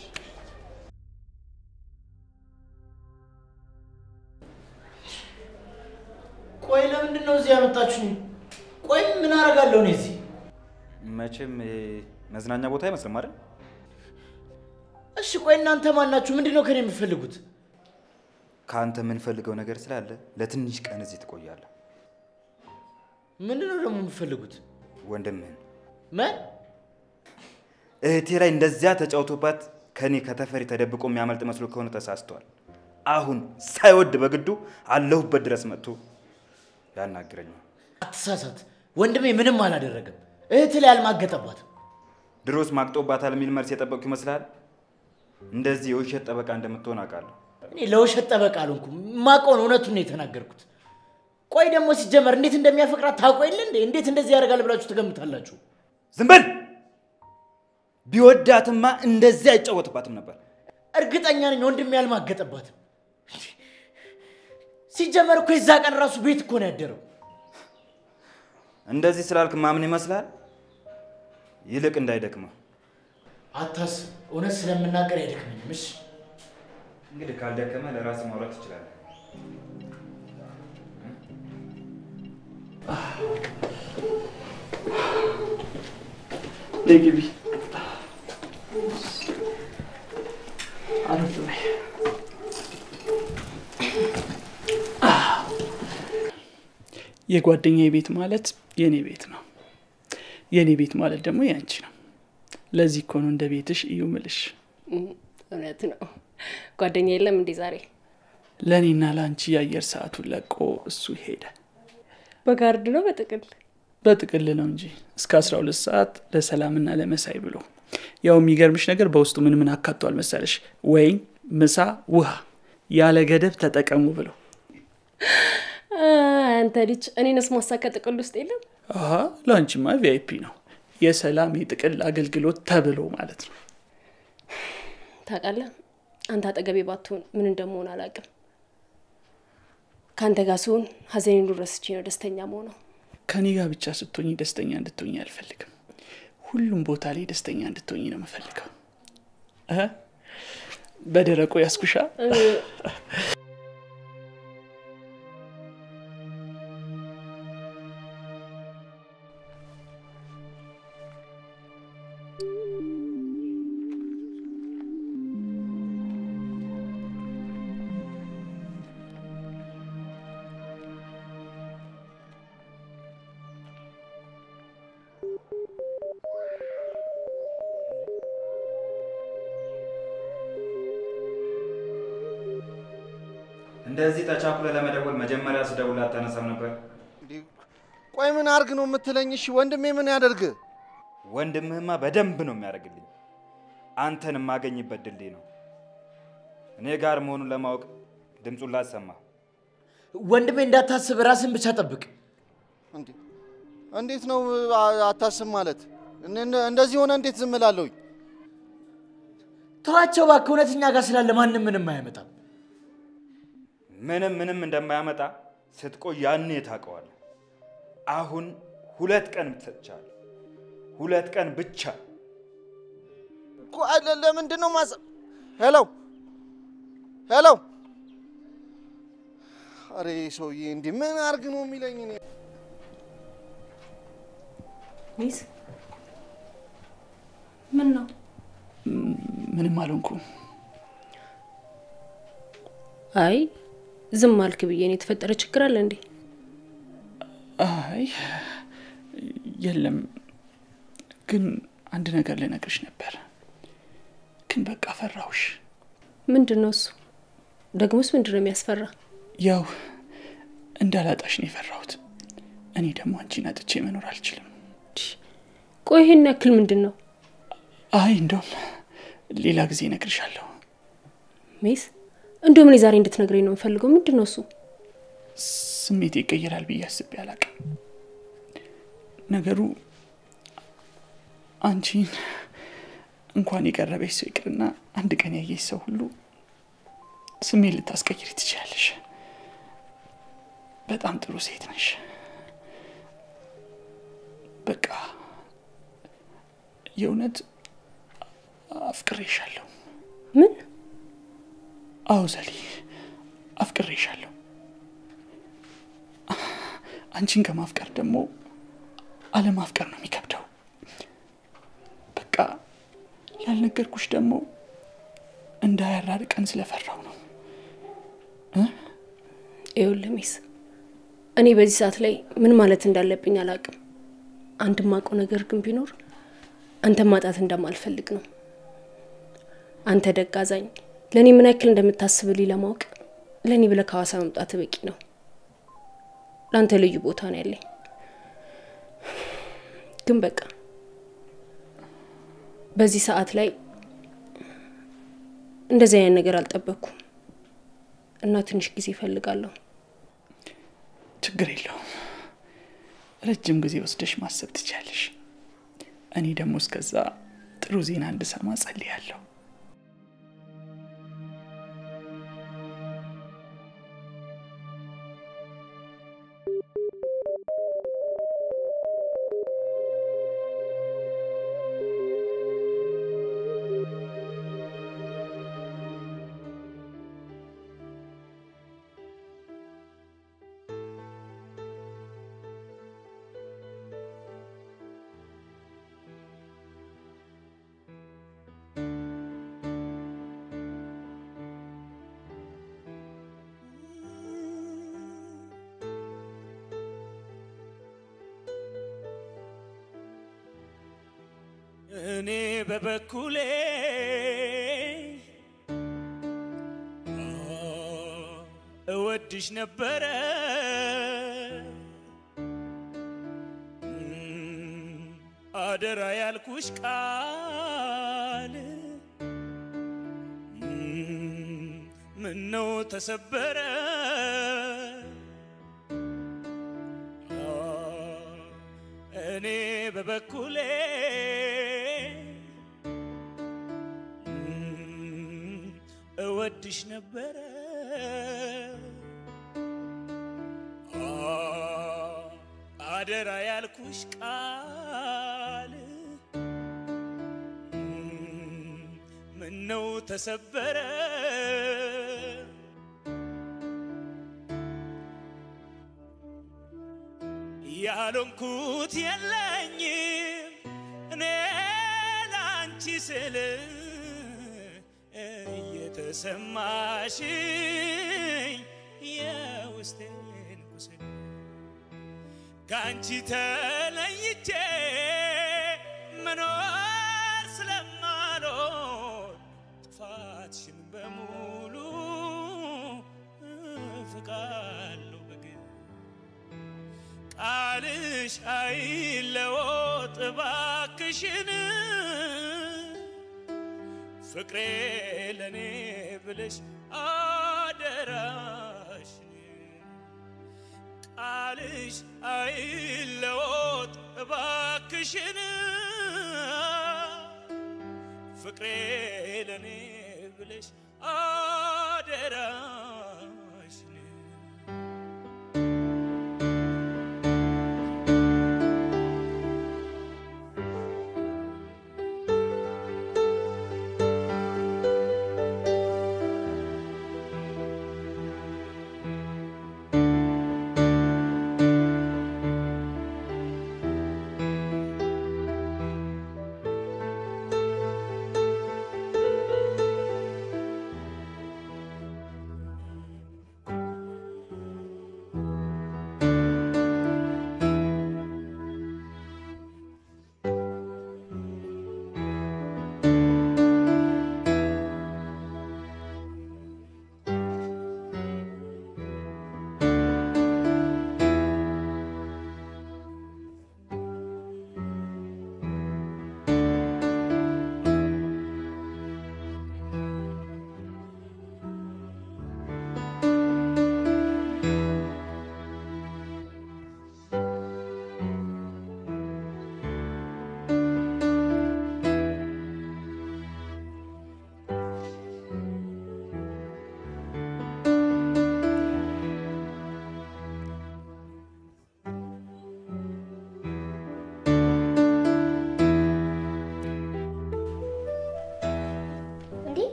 ቆይ ለምንድን ነው እዚህ ያመጣችሁኝ? ቆይ ምን አደርጋለሁ እኔ እዚህ? መቼም ይሄ መዝናኛ ቦታ አይመስልም አይደል? እሺ ቆይ እናንተ ማን ናችሁ? ምንድን ነው ከኔ የምትፈልጉት? ከአንተ የምንፈልገው ነገር ስላለ ለትንሽ ቀን እዚህ ትቆያለህ። ምንድን ነው ደግሞ የምትፈልጉት? ወንድምህን ምን እህቴ ላይ እንደዚያ ተጫውቶባት ከኔ ከተፈሪ ተደብቆ የሚያመልጥ መስሎ ከሆነ ተሳስቷል። አሁን ሳይወድ በግዱ አለሁበት ድረስ መጥቶ ያናግረኛል። አትሳሳት፣ ወንድሜ ምንም አላደረገም። እህት ላይ አልማገጠባትም። ድሮስ ማቅጦባታል የሚል መልስ የጠበቅኩ ይመስልሃል? እንደዚህ የውሸት ጠበቃ እንደምትሆን አውቃለሁ። እኔ ለውሸት ጠበቃ አልሆንኩም። ማውቀውን እውነቱን ነው የተናገርኩት። ቆይ ደግሞ ሲጀመር እንዴት እንደሚያፈቅራት ታውቆ የለ እንዴ? እንዴት እንደዚህ ያደርጋል ብላችሁ ትገምታላችሁ? ዝም በል! ቢወዳትማ እንደዚህ አይጫወትባትም ነበር። እርግጠኛ ነኝ ወንድሜ አልማገጠባትም። ሲጀመር እኮ የዛ ቀን ራሱ ቤት እኮ ነው ያደረው። እንደዚህ ስላልክ ማምን ይመስላል? ይልቅ እንዳይደክመው አታስብ፣ እውነት ስለምናገር አይደክመኝም። እሺ እንግዲህ ካልደከመ ለራስ ማውራት ትችላለህ። ነይ ግቢ። አረፍ በይ። የጓደኛዬ ቤት ማለት የኔ ቤት ነው። የኔ ቤት ማለት ደግሞ ያንቺ ነው። ለዚህ እኮ ነው እንደ ቤትሽ እዩ ምልሽ። እውነት ነው። ጓደኛ የለም እንዴ ዛሬ? ለእኔና ለአንቺ የአየር ሰዓቱን ለቆ እሱ ሄደ። በጋርድ ነው በጥቅል በጥቅል ነው እንጂ እስከ 12 ሰዓት ለሰላምና ለመሳይ ብሎ ያው የሚገርምሽ ነገር በውስጡ ምን ምን አካቷል መሰለሽ? ወይን፣ ምሳ፣ ውሃ ያለ ገደብ ተጠቀሙ ብሎ አንተ ልጅ እኔንስ ማሳካ ጥቅል ውስጥ የለም። አሀ ለአንቺማ ቪአይፒ ነው የሰላም የጥቅል አገልግሎት ተብሎ ማለት ነው። ታውቃለህ፣ አንተ አጠገቤ ባትሆን ምን እንደመሆን አላውቅም። ከአንተ ጋር ስሆን ሀዘኔን ሁሉ ረስቼ ነው ደስተኛ መሆነው። ከኔ ጋር ብቻ ስትሆኝ ደስተኛ እንድትሆኝ አልፈልግም። ሁሉም ቦታ ላይ ደስተኛ እንድትሆኝ ነው የምፈልገው። እ በደረቁ ያስኩሻ እንደዚህ ተቻኩለ ለመደወል መጀመሪያ ስደውል አታነሳም ነበር። ቆይ ምን አርግ ነው የምትለኝ? እሺ ወንድሜ ምን ያደርግ? ወንድምህማ በደንብ ነው የሚያደርግልኝ። አንተን የማገኝበት ድልድይ ነው። እኔ ጋር መሆኑን ለማወቅ ድምፁን ላሰማ። ወንድሜ እንዳታስብ፣ ራስን ብቻ ጠብቅ። እንዴ እንዴት ነው አ- አታስብ ማለት? እነ- እነ- እንደዚህ ሆነ እንዴት ዝም እላለሁኝ? ተዋቸው እባክህ፣ እውነት እኛ ጋር ስላለ ማንም ምንም አያመጣም። ምንም ምንም እንደማያመጣ ስትቆይ ያኔ ታውቀዋለህ። አሁን ሁለት ቀን ሰጥቻለሁ። ሁለት ቀን ብቻ። ቆይ ለ- ለምንድን ነው ማሰብ? ሄሎ ሄሎ፣ አሬ ሰውዬ እንዲህ ምን አርግ ነው የሚለኝ? እኔ ሚስ ምን ነው? ምንም አልሆንኩም። አይ ዝም አልክ ብዬ ነው። የተፈጠረ ችግር አለ እንዴ? አይ የለም፣ ግን አንድ ነገር ልነግርሽ ነበር፣ ግን በቃ ፈራሁሽ። ምንድን ነው እሱ? ደግሞስ ምንድን ነው የሚያስፈራ? ያው እንዳላጣሽ ነው የፈራሁት። እኔ ደግሞ አንቺን አጥቼ መኖር አልችልም። ቆይ ይሄን ያክል ምንድን ነው? አይ እንደውም ሌላ ጊዜ እነግርሻለሁ። ሜስ እንደውም እኔ ዛሬ እንድትነግረኝ ነው የምፈልገው። ምንድን ነው እሱ? ስሜት ይቀየራል ብዬ አስቤ አላቅም። ነገሩ አንቺን እንኳን የቀረበች ሰው ይቅርና አንድ ቀን ያየች ሰው ሁሉ ስሜት ልታስቀይሪ ትችላለሽ። በጣም ጥሩ ሴት ነሽ። በቃ የእውነት አፍቅሬሻለሁ። ምን? አዎ ዘሊ፣ አፍቅሬሻለሁ። አንቺን ከማፍቀር ደግሞ አለማፍቀር ነው የሚከብደው። በቃ ያልነገርኩሽ ደግሞ እንዳያራርቀን ስለፈራው ነው። ይኸውልህ ሚስ፣ እኔ በዚህ ሰዓት ላይ ምን ማለት እንዳለብኝ አላውቅም። አንድ ማውቀው ነገር ግን ቢኖር አንተ ማጣት እንደማልፈልግ ነው። አንተ ደግ አዛኝ፣ ለእኔ ምን ያክል እንደምታስብልኝ ለማወቅ ለእኔ ብለህ ከሐዋሳ መምጣት በቂ ነው። ለአንተ ልዩ ቦታ ነው ያለኝ። ግን በቃ በዚህ ሰዓት ላይ እንደዚህ አይነት ነገር አልጠበቅኩም እና ትንሽ ጊዜ እፈልጋለሁ። ችግር የለውም። ረጅም ጊዜ ወስደሽ ማሰብ ትችያለሽ። እኔ ደግሞ እስከዛ ጥሩ ዜና እንድሰማ ጸልያለሁ። እኔ በበኩሌ እወድሽ ነበረ አደራ ያልኩሽ ቃል ምነው ተሰበረ እኔ በበኩሌ እወድሽ ነበረ አደራ ያልኩሽ ቃል ምነው ተሰበረ ያልሆንኩት የለኝም እኔ ላንቺ ስል እየተሰማሽኝ የውስጤን ቁስል ከአንቺ ተለይቼ መኖር ስለማልሆን ጥፋትሽን በሙሉ እፍቃለሁ በግል ቃልሽ አይለወጥ እባክሽን ፍቅሬ ለእኔ ብለሽ አደራሽ ቃልሽ አይለወጥ እባክሽን ፍቅሬ ለእኔ ብለሽ አደራሽ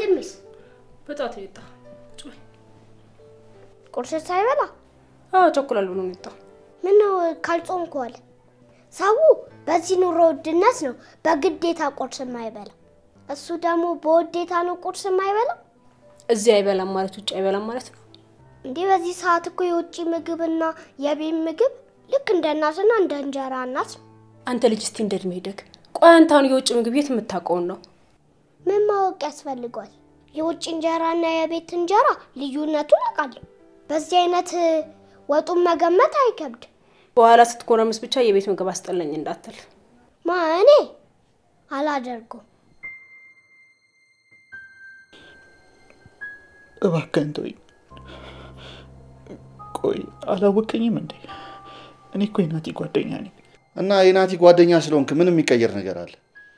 ወንድምስ በጠዋት ነው የወጣው። ቁርስ ሳይበላ? አዎ ቸኩላል ብሎ ነው የወጣው። ምነው ካልጾምክ ዋለ? ሰው በዚህ ኑሮ ውድነት ነው በግዴታ ቁርስ የማይበላ። እሱ ደግሞ በውዴታ ነው ቁርስ የማይበላ። እዚህ አይበላም ማለት ውጭ አይበላም ማለት ነው። እንዲህ በዚህ ሰዓት እኮ የውጭ ምግብና የቤት ምግብ ልክ እንደ እናትና እንደ እንጀራ እናት ነው። አንተ ልጅ እስቲ እንደ እድሜ ሄደግ ቆይ፣ አንተ አሁን የውጭ ምግብ የት የምታውቀውን ነው? ምን ማወቅ ያስፈልጓል? የውጭ እንጀራና የቤት እንጀራ ልዩነቱን አውቃለሁ። በዚህ አይነት ወጡን መገመት አይከብድ። በኋላ ስትኮረምስ ብቻ የቤት ምግብ አስጠላኝ እንዳትል። ማ እኔ አላደርገውም። እባክህን ተወኝ። ቆይ አላወቀኝም እንዴ? እኔ እኮ የናቲ ጓደኛ ነኝ። እና የናቲ ጓደኛ ስለሆንክ ምን የሚቀየር ነገር አለ?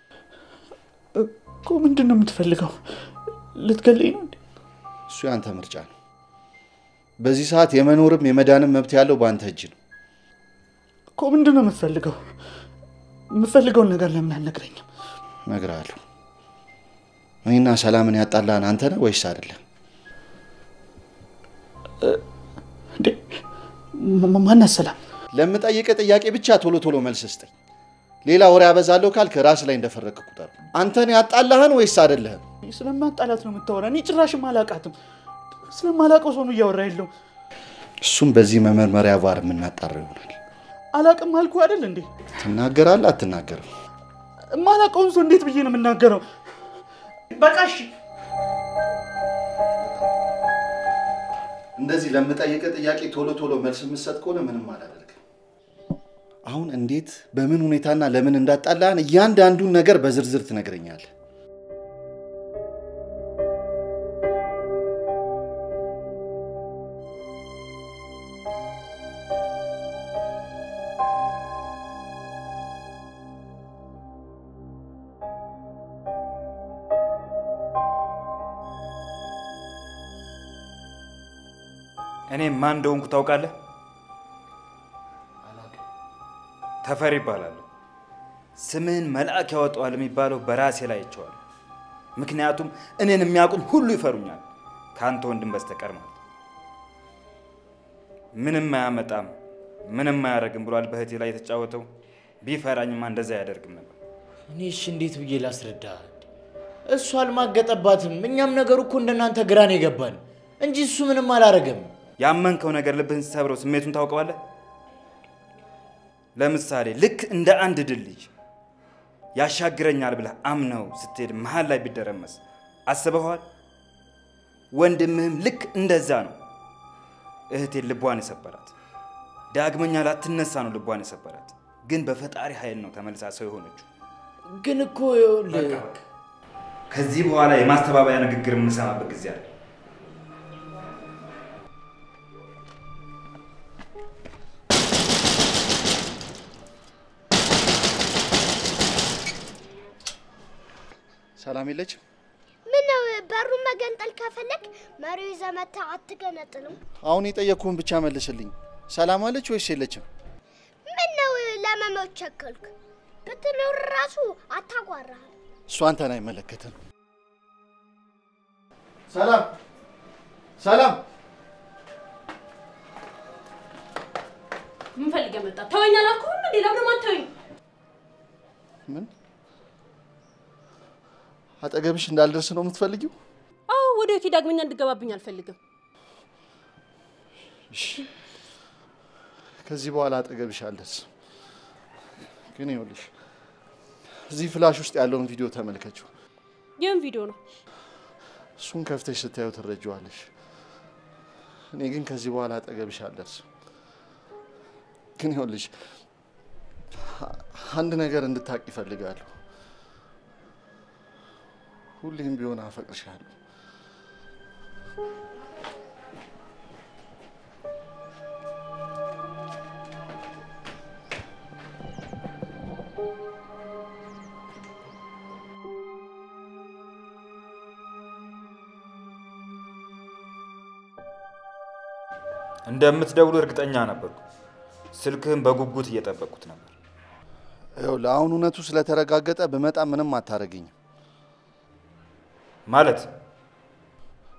እኮ ምንድን ነው የምትፈልገው? ልትገለኝ ነው እንዴ? እሱ ያንተ ምርጫ ነው። በዚህ ሰዓት የመኖርም የመዳንም መብት ያለው በአንተ እጅ ነው። እኮ ምንድን ነው የምትፈልገው? የምፈልገውን ነገር ለምን አልነግረኝም? እነግርሃለሁ። እኔና ሰላምን ያጣላን አንተ ነህ ወይስ አይደለም? እንዴ ማናት ሰላም? ለምጠይቅህ ጥያቄ ብቻ ቶሎ ቶሎ መልስ ስጠኝ። ሌላ ወሬ አበዛለሁ ካልክ ራስ ላይ እንደፈረክ ቁጠር። አንተን ያጣላህን ወይስ አይደለህም? ስለማጣላት ነው የምታወራ? እኔ ጭራሽም አላቃትም። ስለማላውቀው ሰው ነው እያወራ ያለው። እሱም በዚህ መመርመሪያ ቫር የምናጣራው ይሆናል። አላቅም አልኩ አይደል እንዴ? ትናገራለህ አትናገርም? የማላውቀውን ሰው እንዴት ብዬ ነው የምናገረው? በቃ እሺ። እንደዚህ ለምጠይቅህ ጥያቄ ቶሎ ቶሎ መልስ የምትሰጥ ከሆነ ምንም አላደርግም። አሁን እንዴት፣ በምን ሁኔታና ለምን እንዳጣላህን እያንዳንዱን ነገር በዝርዝር ትነግረኛለህ። እኔ ማን እንደሆንኩ ታውቃለህ? ተፈሪ ይባላለሁ። ስምህን መልአክ ያወጣዋል የሚባለው በራሴ ላይ አይቼዋለሁ። ምክንያቱም እኔን የሚያውቁኝ ሁሉ ይፈሩኛል፣ ከአንተ ወንድም በስተቀር ማለት። ምንም አያመጣም፣ ምንም አያደርግም ብሏል በእህቴ ላይ የተጫወተው። ቢፈራኝማ እንደዛ አያደርግም ነበር። እኔ እሺ እንዴት ብዬ ላስረዳ? እሱ አልማገጠባትም። እኛም ነገሩ እኮ እንደናንተ ግራን የገባን እንጂ እሱ ምንም አላረገም። ያመንከው ነገር ልብህን ሲሰብረው ስሜቱን ታውቀዋለህ። ለምሳሌ ልክ እንደ አንድ ድልድይ ያሻግረኛል ብለህ አምነው ስትሄድ መሀል ላይ ቢደረመስ አስበኸዋል? ወንድምህም ልክ እንደዛ ነው። እህቴን ልቧን የሰበራት ዳግመኛ ላትነሳ ነው ልቧን የሰበራት። ግን በፈጣሪ ኃይል ነው ተመልሳ ሰው የሆነችው። ግን እኮ ይኸውልህ ከዚህ በኋላ የማስተባበያ ንግግር የምንሰማበት ጊዜ አለ። ሰላም የለችም? ምነው በሩን መገንጠል ከፈለግ መሪው ይዘህ መተህ አትገነጥልም? አሁን የጠየቅኩህን ብቻ መልስልኝ። ሰላም አለች ወይስ የለችም? ምነው ለመሞት ቸኮልክ? ብትኖር ራሱ አታጓራህም። እሱ አንተን አይመለከትም። ሰላም ሰላም፣ ምን ፈልገህ መጣ? ተወኝ አላልኩህም እንዴ? ለምን ማተወኝ? ምን አጠገብሽ እንዳልደርስ ነው የምትፈልጊው? አዎ፣ ወደ ህይወቴ ዳግመኛ እንድገባብኝ አልፈልግም። እሺ፣ ከዚህ በኋላ አጠገብሽ አልደርስም። ግን ይኸውልሽ እዚህ ፍላሽ ውስጥ ያለውን ቪዲዮ ተመልከችው። ይህም ቪዲዮ ነው። እሱን ከፍተሽ ስታየው ትረጂዋለሽ። እኔ ግን ከዚህ በኋላ አጠገብሽ አልደርስም። ግን ይኸውልሽ አንድ ነገር እንድታቅ ይፈልጋለሁ። ሁሌም ቢሆን አፈቅርሻለሁ። እንደምትደውሉ እርግጠኛ ነበርኩ። ስልክህን በጉጉት እየጠበቅኩት ነበር። ይኸውልህ አሁን እውነቱ ስለተረጋገጠ ብመጣ ምንም አታረገኝም። ማለት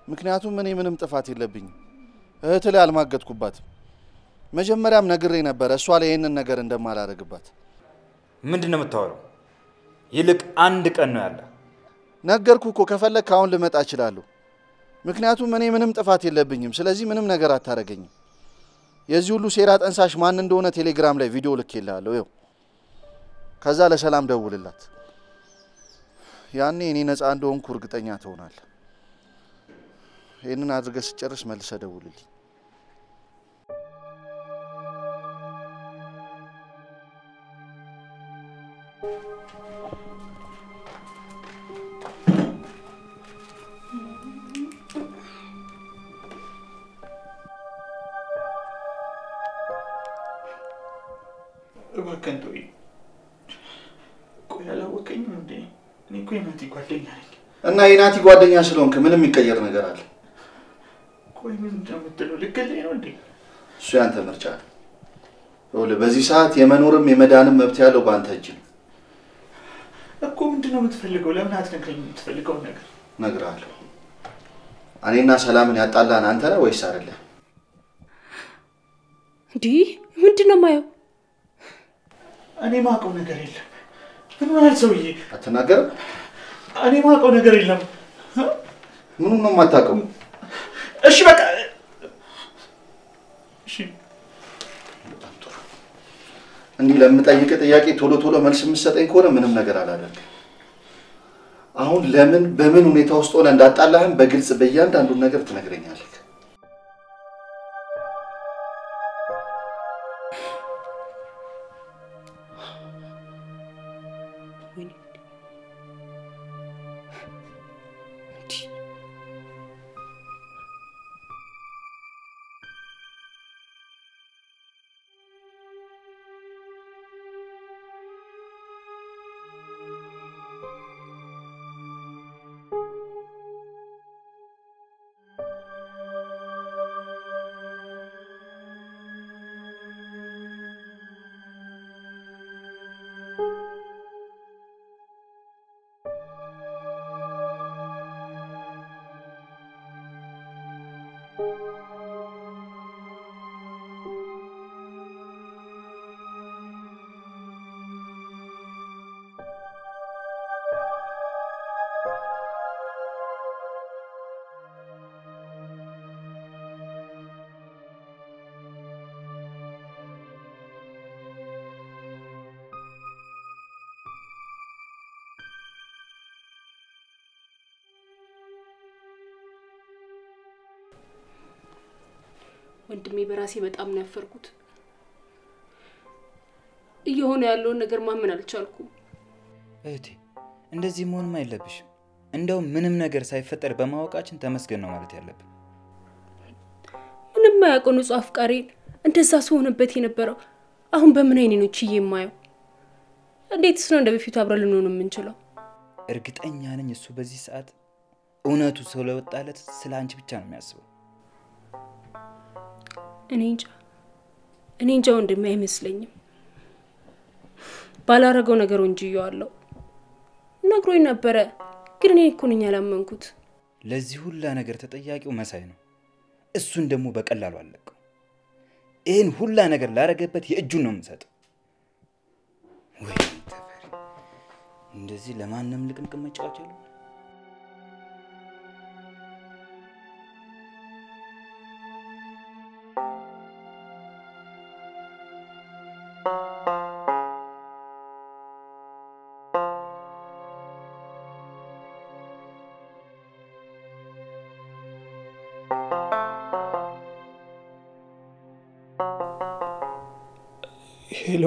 ምክንያቱም እኔ ምንም ጥፋት የለብኝም። እህት ላይ አልማገጥኩባትም። መጀመሪያም ነግሬ ነበረ እሷ ላይ ይህንን ነገር እንደማላደርግባት። ምንድን ነው የምታወራው? ይልቅ አንድ ቀን ነው ያለ። ነገርኩ እኮ ከፈለግ አሁን ልመጣ እችላለሁ። ምክንያቱም እኔ ምንም ጥፋት የለብኝም። ስለዚህ ምንም ነገር አታደርገኝም። የዚህ ሁሉ ሴራ ጠንሳሽ ማን እንደሆነ ቴሌግራም ላይ ቪዲዮ ልኬልሃለሁ። ይኸው ከዛ ለሰላም ደውልላት። ያኔ እኔ ነፃ እንደሆንኩ እርግጠኛ ትሆናለህ። ይህንን አድርገህ ስጨርስ መልሰህ ደውልልኝ። እባክህን ተወኝ። ቆይ አላወቀኝም እንዴ? እኔ እኮ የናቲ ጓደኛ ነኝ። እና የናቲ ጓደኛ ስለሆንክ ምንም የሚቀየር ነገር አለ? ቆይ ምንድን ነው የምትለው? ልገለኝ ነው እንዴ? እሱ ያንተ ምርጫ ነው። ይኸውልህ በዚህ ሰዓት የመኖርም የመዳንም መብት ያለው በአንተ እጅ ነው። እኮ ምንድን ነው የምትፈልገው? ለምን አትነግረኝ የምትፈልገውን ነገር? እነግርሃለሁ። እኔና ሰላምን ያጣላን አንተ ነህ ወይስ አይደለም? እንዲህ ምንድን ነው የማየው? እኔ ማውቀው ነገር የለም። ምን ሆናል ሰውዬ? አትናገርም? እኔ ማውቀው ነገር የለም። ምኑን ነው የማታውቀው? እሺ በቃ እሺ እንዲህ ለምጠይቅ ጥያቄ ቶሎ ቶሎ መልስ የምትሰጠኝ ከሆነ ምንም ነገር አላደርግም። አሁን ለምን በምን ሁኔታ ውስጥ ሆነ እንዳጣላህም በግልጽ በእያንዳንዱን ነገር ትነግረኛለህ። ወንድሜ በራሴ በጣም ነው ያፈርኩት። እየሆነ ያለውን ነገር ማመን አልቻልኩም። እህቴ እንደዚህ መሆንም አይለብሽም። እንደውም ምንም ነገር ሳይፈጠር በማወቃችን ተመስገን ነው ማለት ያለብን። ምንም ማያውቀው ንጹህ አፍቃሪን እንደዛ ስሆንበት የነበረው አሁን በምን አይኔ ነው ችዬ የማየው? እንዴትስ ነው እንደ በፊቱ አብረን ልንሆን የምንችለው? እርግጠኛ ነኝ እሱ በዚህ ሰዓት እውነቱ ስለወጣለት ስለ አንቺ ብቻ ነው የሚያስበው። እኔ እንጃ እኔ እንጃ ወንድሜ አይመስለኝም። ባላረገው ነገር ወንጅዬዋለሁ። ነግሮኝ ነበረ፣ ግን እኔ እኮ ነኝ ያላመንኩት። ለዚህ ሁላ ነገር ተጠያቂው መሳይ ነው። እሱን ደግሞ በቀላሉ አለቀው። ይህን ሁላ ነገር ላረገበት የእጁን ነው የምሰጠው። ወይ ተፈሪ፣ እንደዚህ ለማንም ልቅምቅም መጫወች የለም። ሄሎ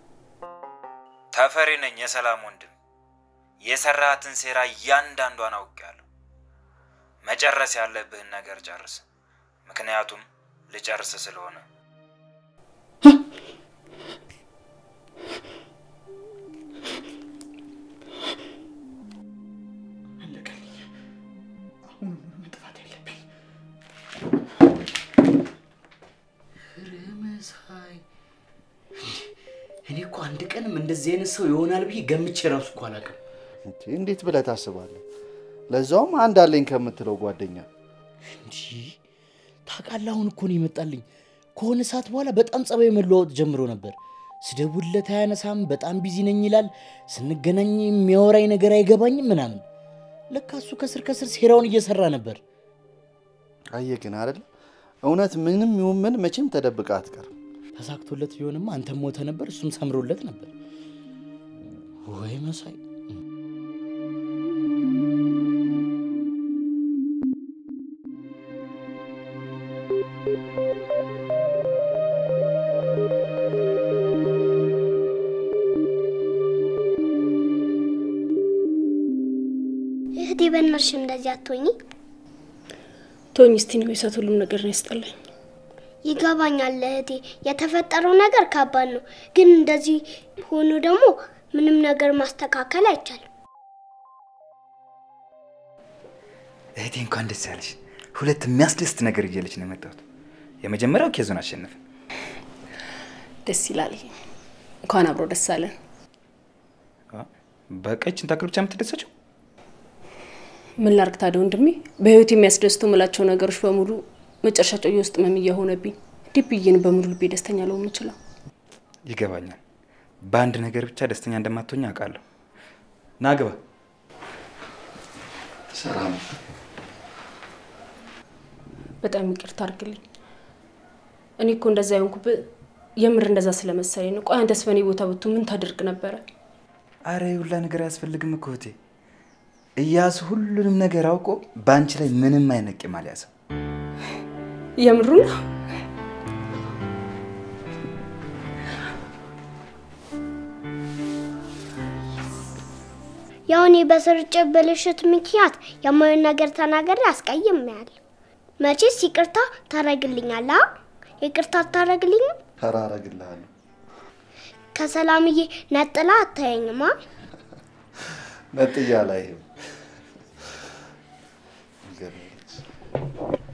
ተፈሪ ነኝ፣ የሰላም ወንድም። የሰራትን ሴራ እያንዳንዷን አውቄያለሁ። መጨረስ ያለብህን ነገር ጨርስ፣ ምክንያቱም ልጨርስ ስለሆነ። አለቀልኝ። አሁን መጥፋት ያለብኝ መሳይ እኔ እኮ አንድ ቀንም እንደዚህ አይነት ሰው ይሆናል ብዬ ገምቼ ራሱ እኮ አላውቅም። እንዴ፣ እንዴት ብለህ ታስባለህ? ለዛውም አንድ አለኝ ከምትለው ጓደኛ። እንዲህ ታውቃለህ፣ አሁን እኮ ነው የመጣልኝ። ከሆነ ሰዓት በኋላ በጣም ጸባይ መለዋወጥ ጀምሮ ነበር። ስደውልለት አያነሳም፣ በጣም ቢዚ ነኝ ይላል። ስንገናኝ የሚያወራኝ ነገር አይገባኝም ምናምን። ለካ እሱ ከስር ከስር ሴራውን እየሰራ ነበር። አየህ ግን አይደል እውነት ምንም ይሁን ምን መቼም ተደብቃ አትቀርም። ተሳክቶለት ቢሆንማ አንተም ሞተ ነበር፣ እሱም ሰምሮለት ነበር። ወይ መሳይ እህቴ በእናትሽ እንደዚህ አትሆኚ። ቶኝ እስቲ ነው የሳት ሁሉም ነገር ነው ያስጠላኝ። ይገባኛል እህቴ፣ የተፈጠረው ነገር ከባድ ነው፣ ግን እንደዚህ ሆኖ ደግሞ ምንም ነገር ማስተካከል አይቻልም። እህቴ እንኳን ደስ ያለሽ። ሁለት የሚያስደስት ነገር እያለች ነው የመጣሁት። የመጀመሪያው ኬዞን አሸነፈ። ደስ ይላል። እንኳን አብሮ ደስ አለን። በቀችን ታክል ብቻ የምትደሰችው ምን ላርግ ታዲያ ወንድሜ? በህይወት የሚያስደስቱ ምላቸው ነገሮች በሙሉ መጨረሻቸው የውስጥ ህመም እየሆነብኝ እንዴት ብዬ ነው በሙሉ ልቤ ደስተኛ ልሆን የምችለው? ይገባኛል። በአንድ ነገር ብቻ ደስተኛ እንደማትሆኝ አውቃለሁ። ና ግባ። ሰላም በጣም ይቅርታ አድርግልኝ። እኔ እኮ እንደዛ የሆንኩብህ የምር እንደዛ ስለመሰለኝ ነው። ቆይ አንተስ በእኔ ቦታ ብቱ ምን ታደርግ ነበረ? አረ የሁላ ነገር አያስፈልግም እኮ እህቴ። እያሱ ሁሉንም ነገር አውቆ በአንቺ ላይ ምንም አይነት ቂም አልያዘም። የምሩ ነው። ያው እኔ በስርጭት ብልሽት ምክንያት የማየውን ነገር ተናገሬ አስቀይሜያለሁ። መቼስ ይቅርታ ታረግልኛለህ? ይቅርታ አታረግልኝም? ኧረ አረግልሃለሁ። ከሰላምዬ ነጥላ አታየኝማ? ነጥያ አላይህም። ይገርምህ።